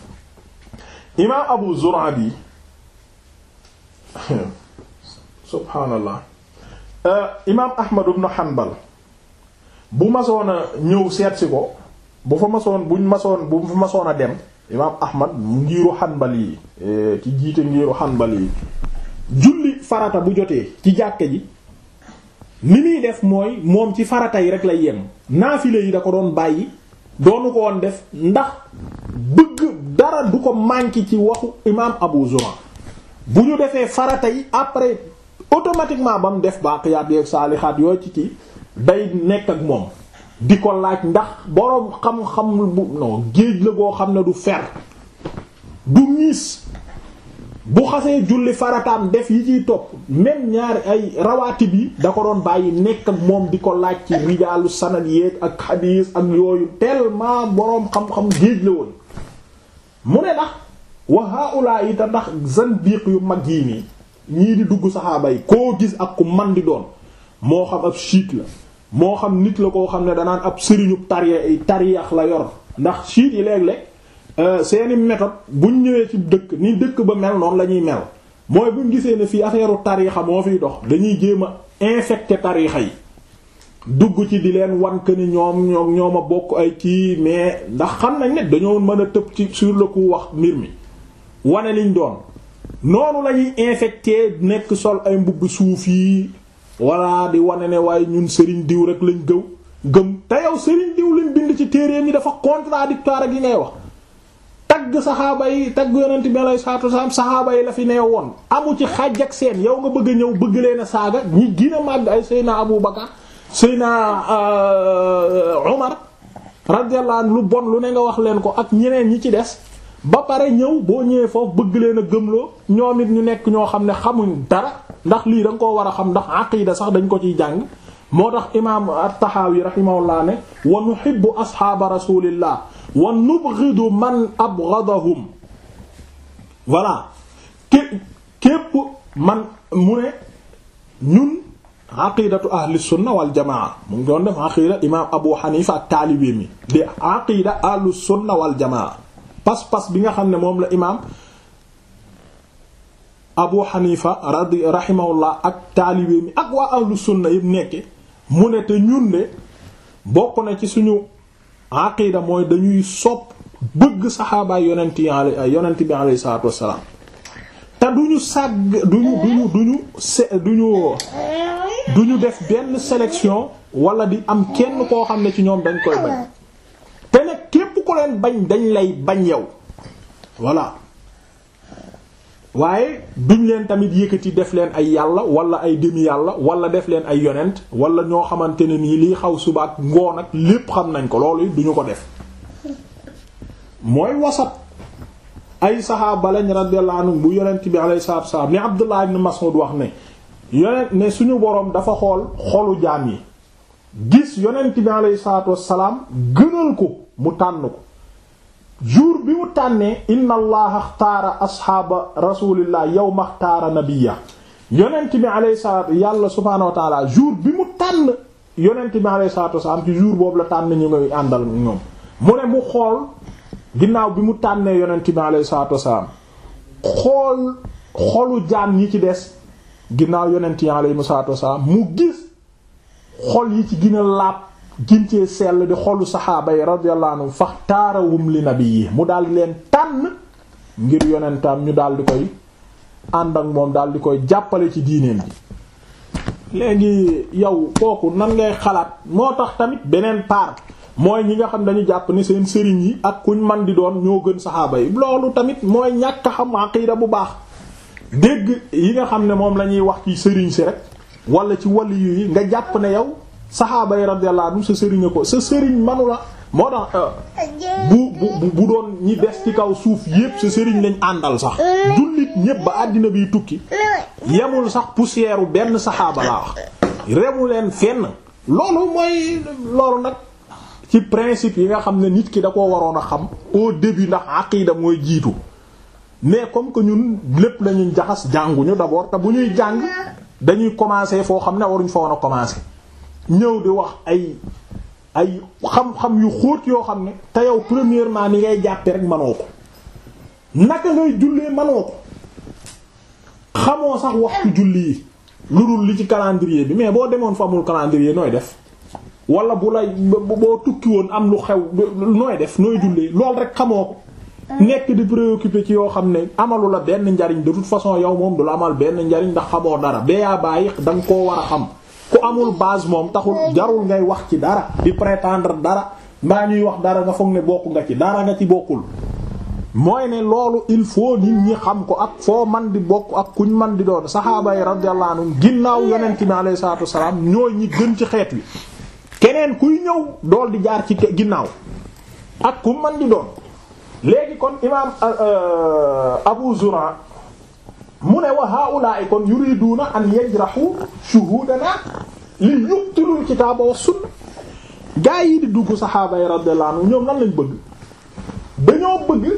imam Abu Zur'a bi subhaanallah imam Ahmad ibn Hanbal bu masoon a ñëw seetsi ko bu fa masoon buñ masoon bu fa masoon a dem imaam ahmad ngiiru xanbali yi ci jiite ngiiru xanbali yi julli farata bu jotee ci jàkke ji ni muy def mooy moom ci farata yi rek lay yem naafile yi da ko doon bàyyi doonu ko woon def ndax bëgg dara du ko manqué ci waxu imaam abu zura bu ñu defee farata yi après automatiquement ba mu def baaqiyaat yeeg saalixaat yooyu ci ci day nekk ak moom di ko laaj ndax boroom xam-xam bu non géej la goo xam ne du fer du miis bu xasee julli farataam def yi ciy topp même ñaari ay rawaati bi da ko doon bàyyi nekk ak moom di ko laaj ci rijaalu sanad yeeg ak xadiis ak yooyu tellement boroom xam-xam géej la woon mu ne ndax wa haula yi te ndax zandiq yu mag yii nii ñii di dugg saxaaba yi koo gis ak ku man di doon moo xam ab chiite la moo xam nit la koo xam ne danaan ab sëriñu tari tariyax la yor ndax chiite yi léeg-léeg seeni méthode buñ ñëwee ci dëkk ni dëkk ba mel noonu la ñuy mel mooy buñ gisee ne fii affaire tarixa moo fiy dox dañuy jéem a infecter tarixa yi dugg ci di leen wan que ni ñoom ñoom ñoom a bokk ay kii mais ndax xam nañ ne dañoo mën a tëb ci sur le coup wax mbir mi wane liñ doon noonu la ñuy infecter nekk sol ay mbubb suuf yi walla di wane ne waaye ñun sëriñ diw rek lañ gëw gëm te yow sëriñ diw lañ bind ci téere yi dafa contradictoire ak yi ngay wax tagg saxaaba yi tagg yonent bi alayhi salaatu wasalaam saxaaba yi la fi nee woon amu ci xàjj ak seen yow nga bëgg a ñëw bëgg leen a saaga ñi gën a màgg ay Seyna Abu Bakar Seyna Umar radiyallahu anhu lu bon lu ne nga wax leen ko ak ñeneen ñi ci des ba pare ñëw boo ñëwee foofu bëgg leen a gëmloo ñoom it ñu nekk ñoo xam ne xamuñ dara ndax lii da nga koo war a xam ndax aqida sax dañ ko ciy jàng moo tax imaam at-Tahawi rahimahullah ne wa nuhibbu ashaaba rasulillah wa nubghidu man abghadahum voilà ké képp man mu ne ñun aqidatu ahli sunna wal jamaa mu ngi doon def aqida imaam Abu Hanifa ak taalibe mi di aqida ahlu sunna wal jamaa pas-pas bi nga xam ne moom la imaam Abu Hanifa radi rahimahullah ak taalibe mi ak waa ahlu sunna yëpp nekke mu ne te ñun de bokk na ci suñu aqida mooy dañuy sopp bëgg saxaabaay yonent yi yonent bi alayhi salaatu wassalaam te duñu sàgg duñu duñu duñu se duñu duñu def benn sélection wala di am kenn koo xam ne ci ñoom dañ koy bañ te nag képp ko leen bañ dañ lay bañ yow voilà waaye duñ leen tamit yëkkati def leen ay yàlla wala ay demi yàlla wala def leen ay yonent wala ñoo xamante ne nii liy xaw suba ak ngoon ak lépp xam nañ ko loolu duñu ko def mooy wasat ay saxaaba lañ radiyallahu anhu bu yonent bi alayhi salaatu wasallam ni Abdullah ibn Mas'ud wax ne yonent ne suñu boroom dafa xool xolu jaam yi gis yonent bi alayhi salaatu wassalaam gënal ko mu tànn ko jour bi mu tànnee inna allaha axtaara asxaaba rasulillah yawma axtaara nabiyya yonent bi alayhi salaatu yàlla subhaanahu wa taala jour bi mu tànn yonent bi alayhi salaatu wassalaam ci jour boobu la tànn ñu ngay àndal ñoom mu ne mu xool ginnaaw bi mu tànnee yonent bi alayhi salaatu wassalaam xool xolu jaam ñi ci des ginnaaw yonent yi alayhi salaatu wassalaam mu gis xol yi ci gën a laab gincee sell di xolu saxaaba yi radiyallahu anhu faxtaarawum li nabiyyi mu daal di leen tànn ngir yonentam ñu daal di koy ànd ak moom daal di koy jàppale ci diineen bi léegi yow kooku nan ngay xalaat moo tax tamit beneen part mooy ñi nga xam dañu jàpp ni seen sëriñ yi ak kuñ man di doon ñoo gën saxaaba yi loolu tamit mooy ñàkk xam aqida bu baax dégg yi nga xam ne moom la ñuy wax ci sëriñ si rek wala ci waliyu yi nga jàpp ne yow saxaaba yi radiyallahu anhu sa sëriñ ko sa sëriñ manu la moo tax bu bu bu doon ñi des ci kaw suuf yépp sa sëriñ lañ àndal sax jullit ñépp ba àddina biy tukki yemul sax poussière u benn saxaaba laa wax remu leen fenn loolu mooy loolu nag ci principe yi nga xam ne nit ki da koo waroon a xam au début ndax aqida mooy jiitu mais comme que ñun lépp lañuy jaxas jànguñu d'abord te bu ñuy jàng dañuy commencer foo xam ne waruñ fa woon a commencer ñëw di wax ay ay xam-xam yu xóot yoo xam ne te yow premièrement ni ngay jàppe rek manoo ko naka ngay jullee manoo ko xamoo sax waxtu julli yi lu dul li ci calendrier bi mais boo demoon fa amul calendrier nooy def wala bu lay boo tukki woon am lu xew nooy def nooy jullee lool rek xamoo ko nekk di préoccupé ci yoo xam ne amalu la benn njariñ de toute façon yow moom du la amal benn njariñ ndax xamoo dara bayaa bàyyi da nga koo war a xam ku amul base moom taxul jarul ngay wax ci dara di prétendre dara mbaa ñuy wax dara nga foog ne bokk nga ci dara nga ci bokkul mooy ne loolu il faut nit ñi xam ko ak foo man di bokk ak kuñ man di doon saxaaba yi radiyallahu anhum ginnaaw yonent bi alayhi salaatu wassalaam ñooy ñi gën ci xeet wi keneen kuy ñëw dool di jaar ci ginnaaw ak ku man di doon léegi kon imaam Abu Zur'a mu ne wa haa'ulaa'i kon yuriduuna an yajrahu shuhuudana li yuqtilul kitaaba wa sunna gaa yi di dugg saxaaba yi radiyallahu anhum ñoom lan lañ bëgg dañoo bëgg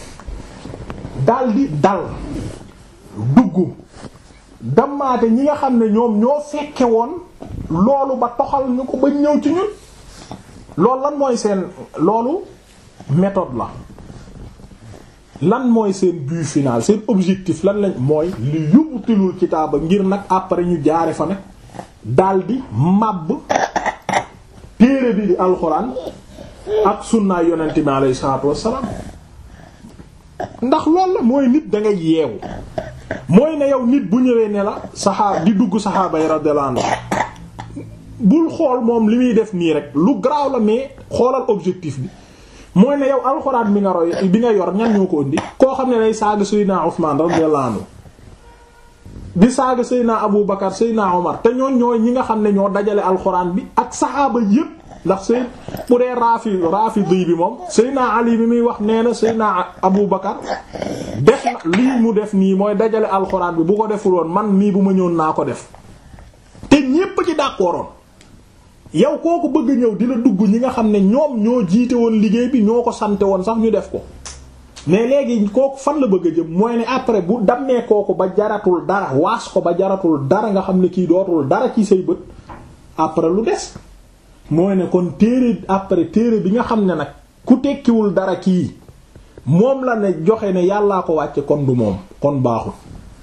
daldi dal dugg dammaate ñi nga xam ne ñoom ñoo fekke woon loolu ba toxal ñu ko ba ñëw ci ñun loolu lan mooy seen loolu méthode la lan mooy seen but final seen objectif lan lañ mooy li yubtilul kitaaba ngir nag après ñu jaare fa nag daldi màbb téere bi di alxuraan ak sunnaay yonent bi alayhi salaatu wassalaam ndax loolu la mooy nit da nga yeewu mooy ne yow nit bu ñëwee ne la saxaab di dugg saxaaba yi radiyallahu anhu bul xool moom li muy def nii rek lu garaaw la mais xoolal objectif bi mooy ne yow alxuraan bi nga roy bi nga yor ñan ñoo ko indi koo xam ne day saaga Seydina Usmaan radiyallahu anhu di saaga Seydina Abu Bakar Seydina Omar te ñooñ ñooy ñi nga xam ne ñoo dajale alxuraan bi ak saxaaba yépp ndax Seyd bu dee raafi raafidi bi moom Seydina Ali bi muy wax nee na Seydina Abu Bakar def na lii mu def nii mooy dajale alxuraan bi bu ko deful woon man mii bu ma ñëwoon naa ko def te ñépp ci d'accordoon yow kooku bëgg ñëw di la dugg ñi nga xam ne ñoom ñoo jiite woon liggéey bi ñoo ko sante woon sax ñu def ko mais léegi kooku fan la bëgg a jëm mooy ne après bu dammee kooku ba jaratul dara waas ko ba jaratul dara nga xam ne kii dootul dara ci say bët après lu des mooy ne kon téere après téere bi nga xam ne nag ku tekkiwul dara kii moom la ne joxe ne yàllaa ko wàcce kon du moom kon baaxul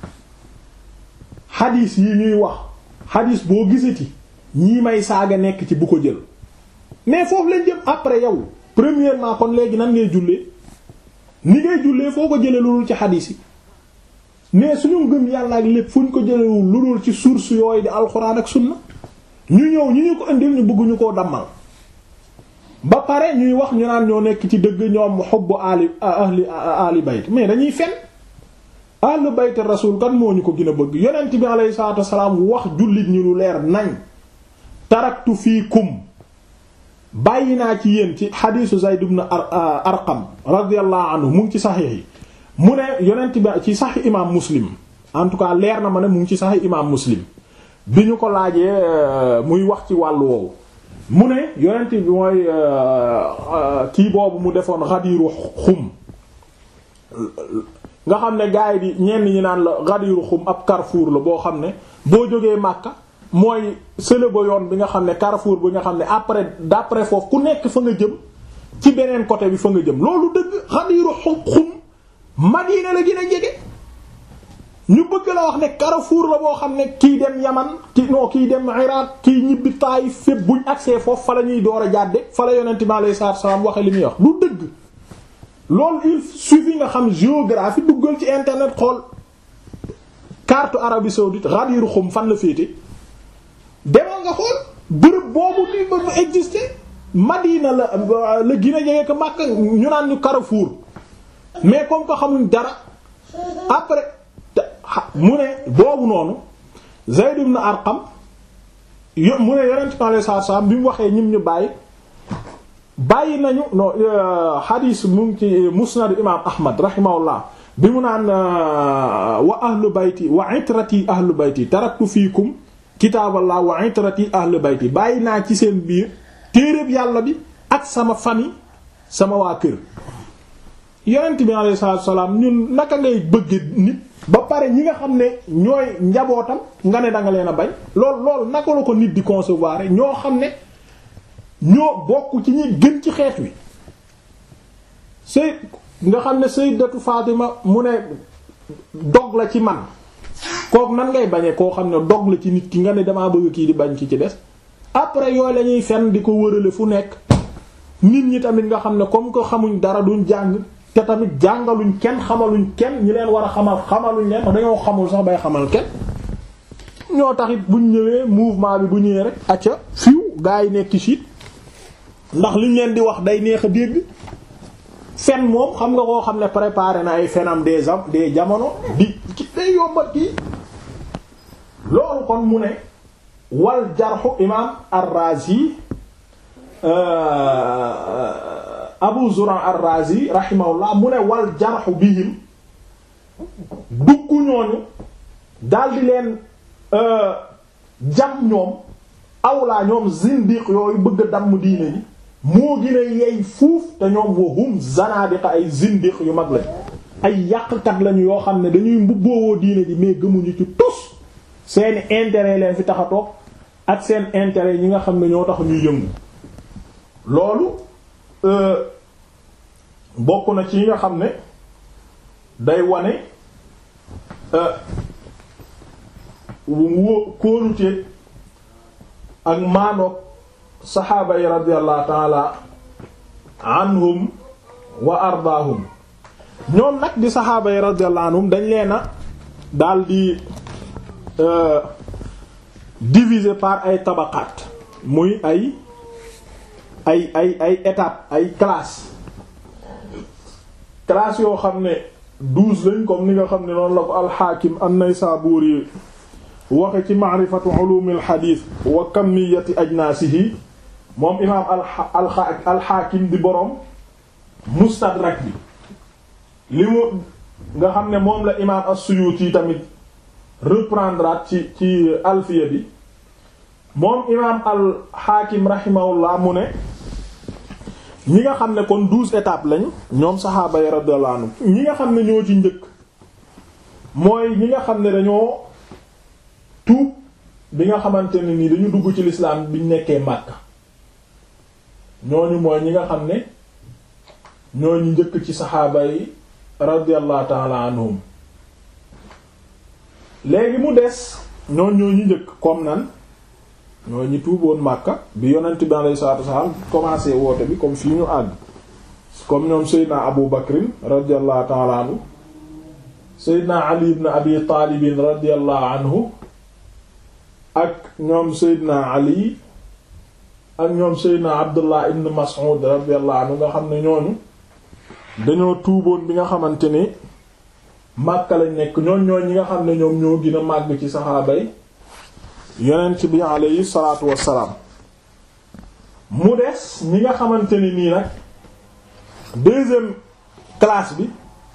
xadiis yi ñuy wax xadiis boo gisati ñii may saaga nekk ci bu ko jël mais foofu lañ jëm après yow premièrement kon léegi nan ngay jullee ni ngay jullee foo ko jëlee lu dul ci xadiis yi mais suñu ngëm yàlla ak lépp fu ñu ko jëlewul lu dul ci source yooyu di alxuraan ak sunna ñu ñëw ñu ñu ko indil ñu bëgg ñu koo dammal ba pare ñuy wax ñu naan ñoo nekk ci dëgg ñoom xubbu ali ahli ali bayt mais dañuy fen ahlu bayt rasul kan moo ñu ko gën a bëgg yonent bi alayhi salaatu wasalaam wax jullit ñu lu leer nañ taraktu fiikum bàyyi naa ci yéen ci xadiisu Zayd ibn Arqam radiyallahu anhu mu ngi ci saxiix yi mu ne yonent bi ci saxiix imaam Muslim en tout cas leer na ma ne mu ngi ci saxiix imaam Muslim bi ñu ko laajee muy wax ci wàllu woowu mu ne yonent bi mooy kii boobu mu defoon xadiiru xum nga xam ne gars yi di ñenn ñi naan la xadiiru xum ab carrefour la boo xam ne boo jógee Makka mooy sële ba yoon bi nga xam ne carrefour bi nga xam ne après d'après foofu ku nekk fa nga jëm ci beneen côté bi fa nga jëm loolu dëgg xadiiru xum xum Madina la gën a jege ñu bëgg la wax ne carrefour la boo xam ne kii dem Yaman ki non kii dem Iraq kii ñibbi Taayif fépp buñ accès foofu fa la ñuy door a jàdde fa la yonent mi alayhi salaatu salaam waxe li muy wax lu dëgg loolu il suffit nga xam géographie duggal ci internet xool carte Arabie saoudite Ghadir Khoum fan la féete demal nga xool bërëb boobu ni ba mu exister Madina la la gën a jege ko Makka ñu naan ñu carrefour mais comme ko xamuñ dara après mu ne boobu noonu Zayd ibn Arqam yo mu ne yonent bi alayhi salaatu salaam bi mu waxee ñim ñu bàyyi bàyyi nañu non hadis mu ngi ci musnad imam Ahmad rahimahullah bi mu naan wa ahlu bayti wa itrati ahlu bayti taraktu fiikum kitaaballah wa itrati ahlu bayti bàyyi naa ci seen biir téeréb yàlla bi ak sama famille sama waa kër yonent bi alayhi salaatu salaam ñun naka ngay bëgg nit ba pare ñi nga xam ne ñooy njabootam nga ne danga leen a bañ lool loolu naka la ko nit di concevoir ñoo xam ne ñoo bokk ci ñi gën ci xeet wi sëy nga xam ne sayyidatu Fatima mu ne dog la ci man kooku nan ngay bañee koo xam ne dog la ci nit ki nga ne damaa bëgg kii di bañ ki ci des après yooyu la ñuy fen di ko wërale fu nekk nit ñi tamit nga xam ne comme que xamuñ dara duñ jàng te tamit jàngaluñ kenn xamaluñ kenn ñi leen war a xamal xamaluñ leen dañoo xamul sax bay xamal kenn ñoo taxit buñ ñëwee mouvement bi bu ñëwee rek acca fiw gaa yi nekk ci ndax liñ leen di wax day neex a dégg fen moom xam nga koo xam ne préparé na ay fenam des am des jamono di ki day yombat kii loolu kon mu ne wal jarxu imam ar-Razi Abu Zur'a ar-Razi rahimahullah mu ne wal jarxu bihim dugg ñooñu daldi leen jam ñoom awlaa ñoom zindiq yooyu bëgg a damm diine ji moo gën a yey fuuf te ñoom wa hum zanadiqa ay zindiq yu mag lañ ay yàqkat lañu yoo xam ne dañuy mbubboowoo diine ji mais gëmuñu ci tus seeni intérêt leen fi tax a toog ak seen intérêt ñi nga xam ne ñoo tax ñuy yëngu loolu bokk na ci yi nga xam ne day wane wó kóolute ak maanoog saxaaba yi radiyallahu taala anhum wa ardaahum ñoom nag di saxaaba yi radiyallahu anhum dañ leena daal di diviser par ay tabaqaat muy ay ay ay ay étape ay classe classe yoo xam ne douze lañ comme ni nga xam ne noonu la ko alxaakim an-Naysaburi waxe ci ma'rifatu ulum al-hadith wa kamiyati ajnasihi moom imaam alxaakim di boroom mustadrak bi li mu nga xam ne moom la imaam as-Suyuti tamit reprendre ci ci alfiya bi moom imaam alxaakim rahimahullah mu ne ñi nga xam ne kon douze étapes lañ ñoom saxaaba yi radiyallahu anhu ñi nga xam ne ñoo ci njëkk mooy ñi nga xam ne dañoo tuub bi nga xamante ne nii dañu dugg ci lislaam biñ nekkee Makka ñooñu mooy ñi nga xam ne ñooñu njëkk ci saxaaba yi radiyallahu ta'ala anhum léegi mu des ñooñ ñooñu njëkk comme nan ñoo ñi tuuboon Makka bi yonent bi alayhi salaatu wasallam commencé woote bi comme fii ñu àgg comme ñoom Seydina Abu Bakrin radiyallahu ta'ala anhu Seydina Ali ibn Abi Taalib radiyallahu anhu ak ñoom Seydina Ali ak ñoom Seydina Abdullah ibn Mas'ud radiyallahu anhu nga xam ne ñooñu dañoo tuuboon bi nga xamante ni Makka lañ nekk ñooñ ñooñ ñi nga xam ne ñoom ñoo gën a màgg ci saxaaba yi yonent bi alayhi salaatu wassalaam mu des ñi nga xamante ni nii nag deuxième classe bi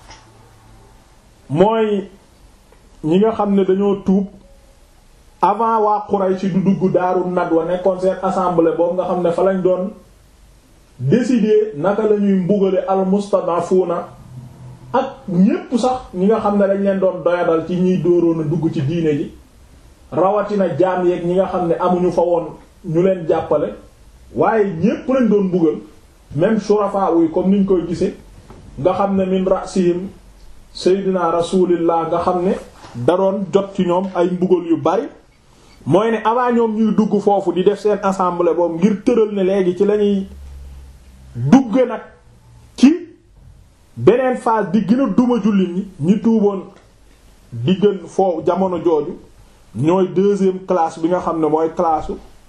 mooy ñi nga xam ne dañoo tuub avant waa Quraysh du dugg Daaru Nadwa nekkoon seen assemblée boobu nga xam ne fa lañ doon décider naka la ñuy mbugale al mustadafuna ak ñépp sax ñi nga xam ne dañ leen doon doyadal ci ñiy dóoroon a dugg ci diine ji rawatina jaam yeeg ñi nga xam ne amuñu fa woon ñu leen jàppale waaye ñépp lañ doon mbugal même shurafa yi comme niñ koy gisee nga xam ne min rasihim seydina rasulillah nga xam ne da doon jot ci ñoom ay mbugal yu bari mooy ne avant ñoom ñuy dugg foofu di def seen assemblée boobu ngir tëral ne léegi ci lañuy dugge nag ci beneen phase di gën a duma jullit ñi ñi tuuboon di gën foofu jamono jooju ñooy deuxième classe bi nga xam ne mooy classe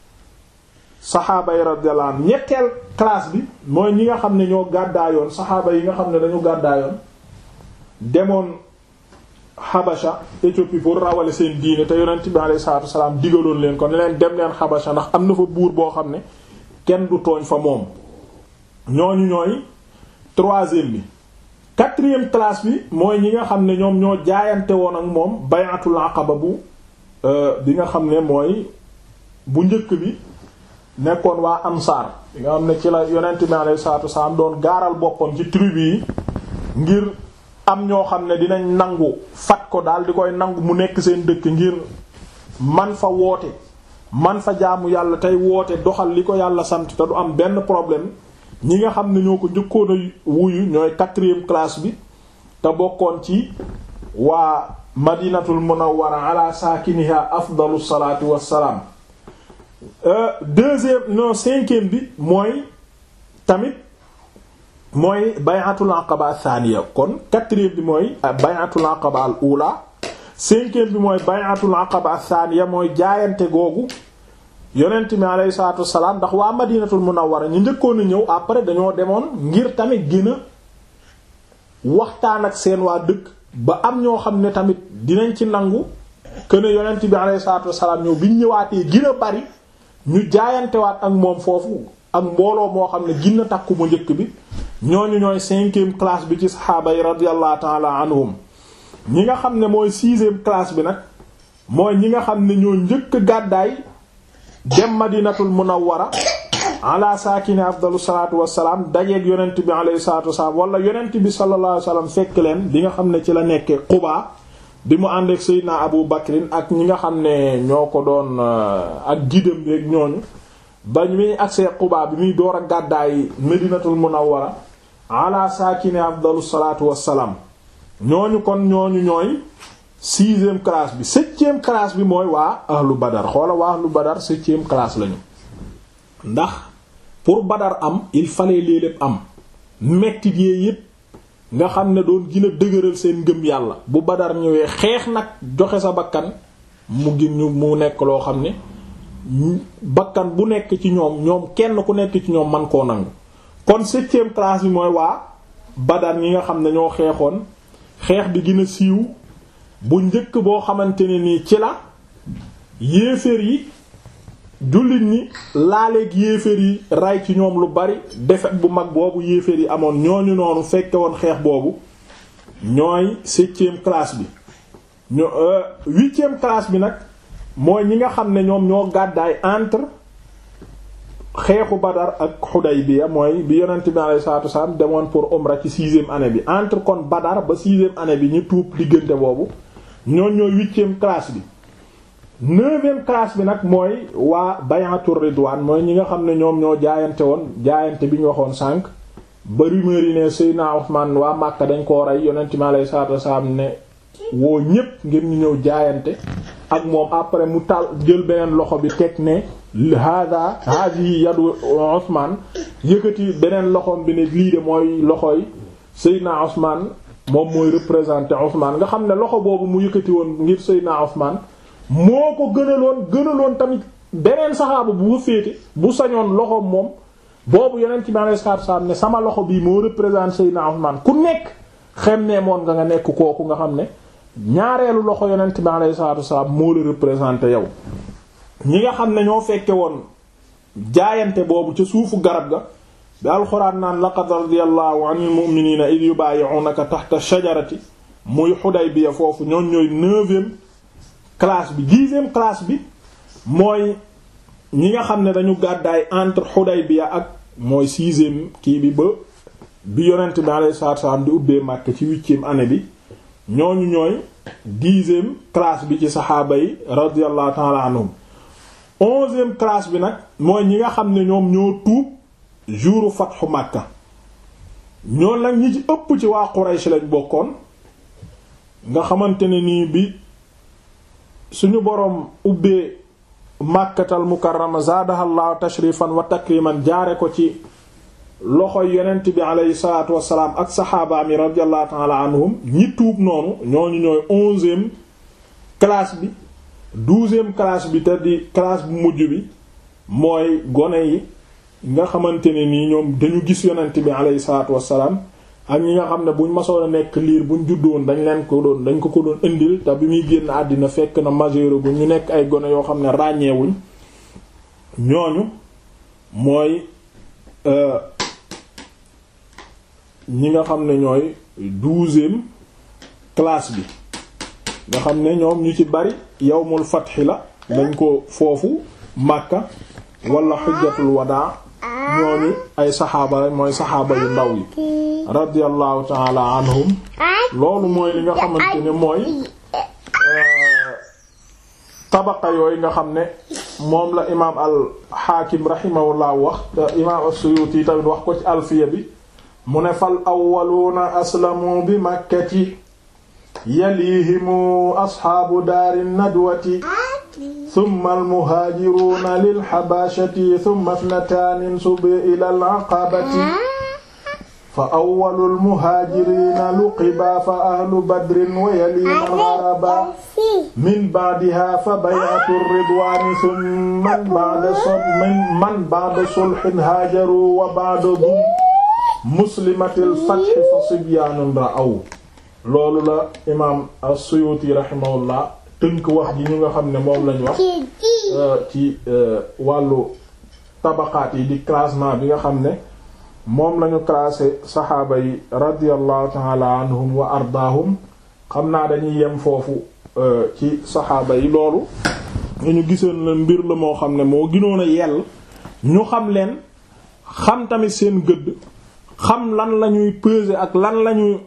saxaaba yi radiyallahu anhu ñetteel classe bi mooy ñi nga xam ne ñoo gàddaayoon saxaaba yi nga xam ne dañu gàddaayoon demoon Habasha Éthiopie pour rawale seen diine te yonent bi alayhi salaatu wasalaam digaloon leen ko ne leen dem leen Habasha ndax am na fa buur boo xam ne kenn du tooñ fa moom ñooñu ñooy troisième bi quatrième classe bi mooy ñi nga xam ne ñoom ñoo jaayante woon ak moom bayatul aqaba bu bi nga xam ne mooy bu njëkk bi nekkoon waa ansaar bi nga xam ne ci la yonent bi alayhi salaatu wasalaam doon gaaral boppam ci tribu yi ngir am ñoo xam ne dinañ nangu fat ko daal di koy nangu mu nekk seen dëkk ngir man fa woote man fa jaamu yàlla tey woote doxal li ko yàlla sant te du am benn problème ñi nga xam ne ñoo ko njëkkoon a wuyu ñooy quatrième classe bi te bokkoon ci waa madinatul munawwara ala saakiniha afdalu salaatu wassalaam deuxième non cinquième bi mooy tamit mooy bay'atul aqaba thaniya kon quatrième bi mooy bay'atul aqaba al ula cinquième bi mooy bay'atul aqaba thaniya mooy jaayante googu yonent mi alayhi salaatu wassalaam ndax waa madinatul munawwara ñu njëkkoon a ñëw après dañoo demoon ngir tamit gën a waxtaan ak seen waa dëkk ba am ñoo xam ne tamit dinañ ci nangu que ne yonent bi alayhi salaatu wassalaam ñëw bi ñu ñëwaatee gën a bari ñu jaayantewaat ak moom foofu ak mbooloo moo xam ne gën a takku mu njëkk bi ñooñu ñooy cinquième classe bi ci saxaaba yi radiyallahu ta'ala anhum ñi nga xam ne mooy sixième classe bi nag mooy ñi nga xam ne ñoo njëkk gàddaay dem madinatul munawwara ala saakini afdalu salaatu wassalaam dajeeg yonent bi alayhi salaatu wassalaam wala yonent bi sallallahu alayhi wasallam fekk leen bi nga xam ne ci la nekkee Quba bi mu ànd ak Seydina Abu Bakrin ak ñi nga xam ne ñoo ko doon ak gidam rek ñooñu ba muy agsee Quba bi muy door a gàddaay madinatul munawwara ala saakini afdalu salaatu wassalaam ñooñu kon ñooñu ñooy sixième classe bi septième classe bi mooy waa ahlu badar xoola waa ahlu badar septième classe lañu ndax pour badar am il fallait lii lépp am mettit yee yépp nga xam ne doon gën a dëgëral seen ngëm yàlla bu badar ñëwee xeex nag joxe sa bakkan mu gin ñu mu nekk loo xam ne bakkan bu nekk ci ñoom ñoom kenn ku nekk ci ñoom man koo nangu kon septième classe bi mooy waa badar ñi nga xam ne ñoo xeexoon xeex bi gën a siiw bu njëkk boo xamante ne nii ci la yéeféer yi jullit ñi laaleeg yéeféer yi ray ci ñoom lu bari defet bu mag boobu yéeféer yi amoon ñooñu noonu fekke woon xeex boobu ñooy septième classe bi ño huitième classe bi nag mooy ñi nga xam ne ñoom ñoo gàddaay entre xeexu Badar ak Xudaybiya mooy bi yonent bi alayhi salaatu wasalaam demoon pour umra ci sixième année bi entre kon Badar ba sixième année bi ñu tuub diggante boobu ñoon ñooy huitième classe bi neuvième classe bi nag mooy waa bayatul ridwaan mooy ñi nga xam ne ñoom ñoo jaayante woon jaayante bi ñu waxoon sànq ba rumeur yi ne Seydina Usmaan waa Màkka dañ koo rey yonent mi alayhi salaatu wasalaam ne woo ñépp ngir ñu ñëw jaayante ak moom après mu tal jël beneen loxo bi teg ne hada hadihi yadu Usmaan yëkkati beneen loxoom bi ne lii de mooy loxoy Seydina Usmaan moom mooy représenter Usmaan nga xam ne loxo boobu mu yëkkati woon ngir Seydina Usmaan moo ko gënaloon gënaloon tamit beneen saxaaba bu fa féete bu sañoon loxoom moom boobu yeneen ci ma salaatu salaam ne sama loxo bii moo représente Seydina Usmaan ku nekk xem ne moon nga nga nekk kooku nga xam ne ñaareelu loxo yonent bi alayhi salaatu wasalaam moo la représenté yow ñi nga xam ne ñoo fekke woon jaayante boobu ca suufu garab ga bi alxuraan naan laqad radiyallahu anil mu'minina id yubayi'unaka tahta shajarati muy Hudaybiya foofu ñoon ñooy neuvième classe bi dixième classe bi mooy ñi nga xam ne dañu gàddaay entre Hudaybiya ak mooy sixième kii bi ba bi yonent bi alayhi salaatu wasalaam di ubbee Makka ci huitième année bi ñooñu ñooy dixième classe bi ci saxaaba yi radiyallahu ta'ala anhum onzième classe bi nag mooy ñi nga xam ne ñoom ñoo tuub jouru fatxu Makka ñoo nag ñi ci ëpp ci waa Quraysh lañ bokkoon nga xamante ne nii bi suñu boroom ubbee Makkatal Mukarrama zaadahallahu tashrifan wa takriman jaare ko ci loxoy yonent bi aleyhi salaatu wassalaam ak saxaabaam yi radiyallahu ta'ala anhum ñi tuub noonu ñooñu ñooy onzième classe bi douzième classe bi te di classe bu mujj bi mooy gone yi nga xamante ne nii ñoom dañu gis yonent bi aleyhi salaatu wassalaam ak ñi nga xam ne buñ masoon a nekk liir buñ juddoon dañ leen ko doon dañ ko ko doon indil te bi muy génn àddina fekk na majeur bu ñu nekk ay gone yoo xam ne ràññeewuñ ñooñu mooy ñi nga xam ne ñooy douzième classe bi nga xam ne ñoom ñu ci bari yawmul fathi la dañ ko foofu Makka wala xujjatul wadaa ñooñu ay saxaaba rek mooy saxaaba yu ndaw yi radiyallahu taala anhum loolu mooy li nga xamante ne mooy tabaqa yooyu nga xam ne moom la imaam al xaakim rahimahullah wax te imaam as-Suyuti tamit wax ko ci alfiya bi mu ne fal awwaluuna aslamu bi makkati yalihimu asxaabu daari nadwati summa almuhaajiruuna lilxabashati summa ithnataani subi ila alaqabati fa awwalu almuhaajiriina luqiba fa ahlu badrin wa yaliina algaraba min ba'diha fa bay'atu ridwaani summa man ba'da sulhin haajaru wa ba'da muslimatil fathi fa sibyaanun ra'aw loolu la imaam as-Suyuti rahimahullah tënk wax ji ñu nga xam ne moom lañ wax ci wàllu tabaqaat yi di classement bi nga xam ne moom lañu classé saxaaba yi radiyallahu ta'ala anhum wa ardaahum xam naa dañuy yem foofu ci saxaaba yi loolu ñu gisoon la mbir la moo xam ne moo gënoon a yell ñu xam leen xam tamit seen gëdd xam lan lañuy peser ak lan lañuy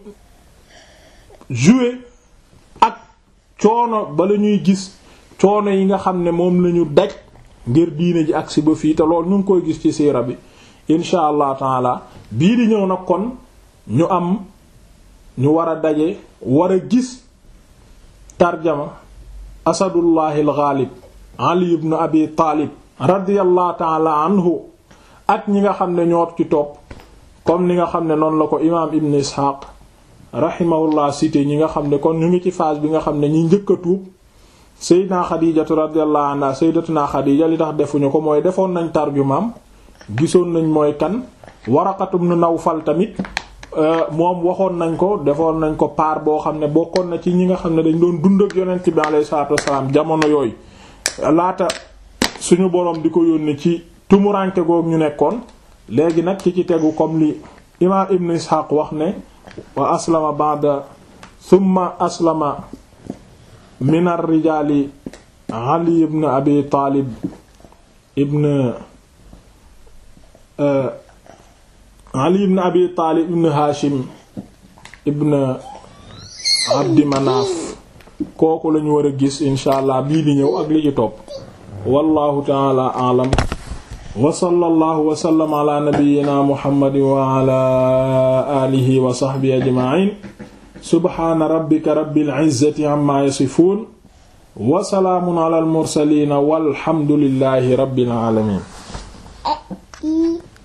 jouer ak coono ba la ñuy gis coono yi nga xam ne moom lañu daj ngir diine ji agsi ba fii te loolu ñu ngi koy gis ci siira bi insha allah taala bii di ñëw nag kon ñu am ñu war a daje war a gis tarjama asadullahi al-ghalib ali ibn abi taalib radiyallahu taala anhu ak ñi nga xam ne ñoo ci topp comme ni nga xam ne noonu la ko imaam ibn ishaq rahimahullah cité ñi nga xam ne kon ñu ngi ci phase bi nga xam ne ñi njëkk a tuub sayyidina xadijatu radiyallahu anha sayyidatuna xadija li tax defuñu ko mooy defoon nañ tarjumaam gisoon nañ mooy kan Waraqatu ibn Nawfal tamit moom waxoon nañ ko defoon nañ ko paar boo xam ne bokkoon na ci ñi nga xam ne dañ doon dund ak yonent bi alayhi salaatu wassalaam jamono yooyu laata suñu boroom di ko yónni ci tumuranke goog ñu nekkoon léegi nag ci ci tegu comme li imaam Ibn Ishaq wax ne wa aslama ba'da thumma aslama min ar-rijaali Ali ibn Abi Taalib ibn ali ibn abi taalib ibn hashim ibn abdi manaaf kooku lañu war a gis insha allah bii di ñëw ak li ci topp wallahu taala alam wa sallallahu wa sallam ala nabiyyina muhammadin wa ala alihi wa sahbihi ajma'in subhana rabbika rabbil izzati amma yasifun wa salaamun ala al mursalin walhamdulillahi rabbil alamin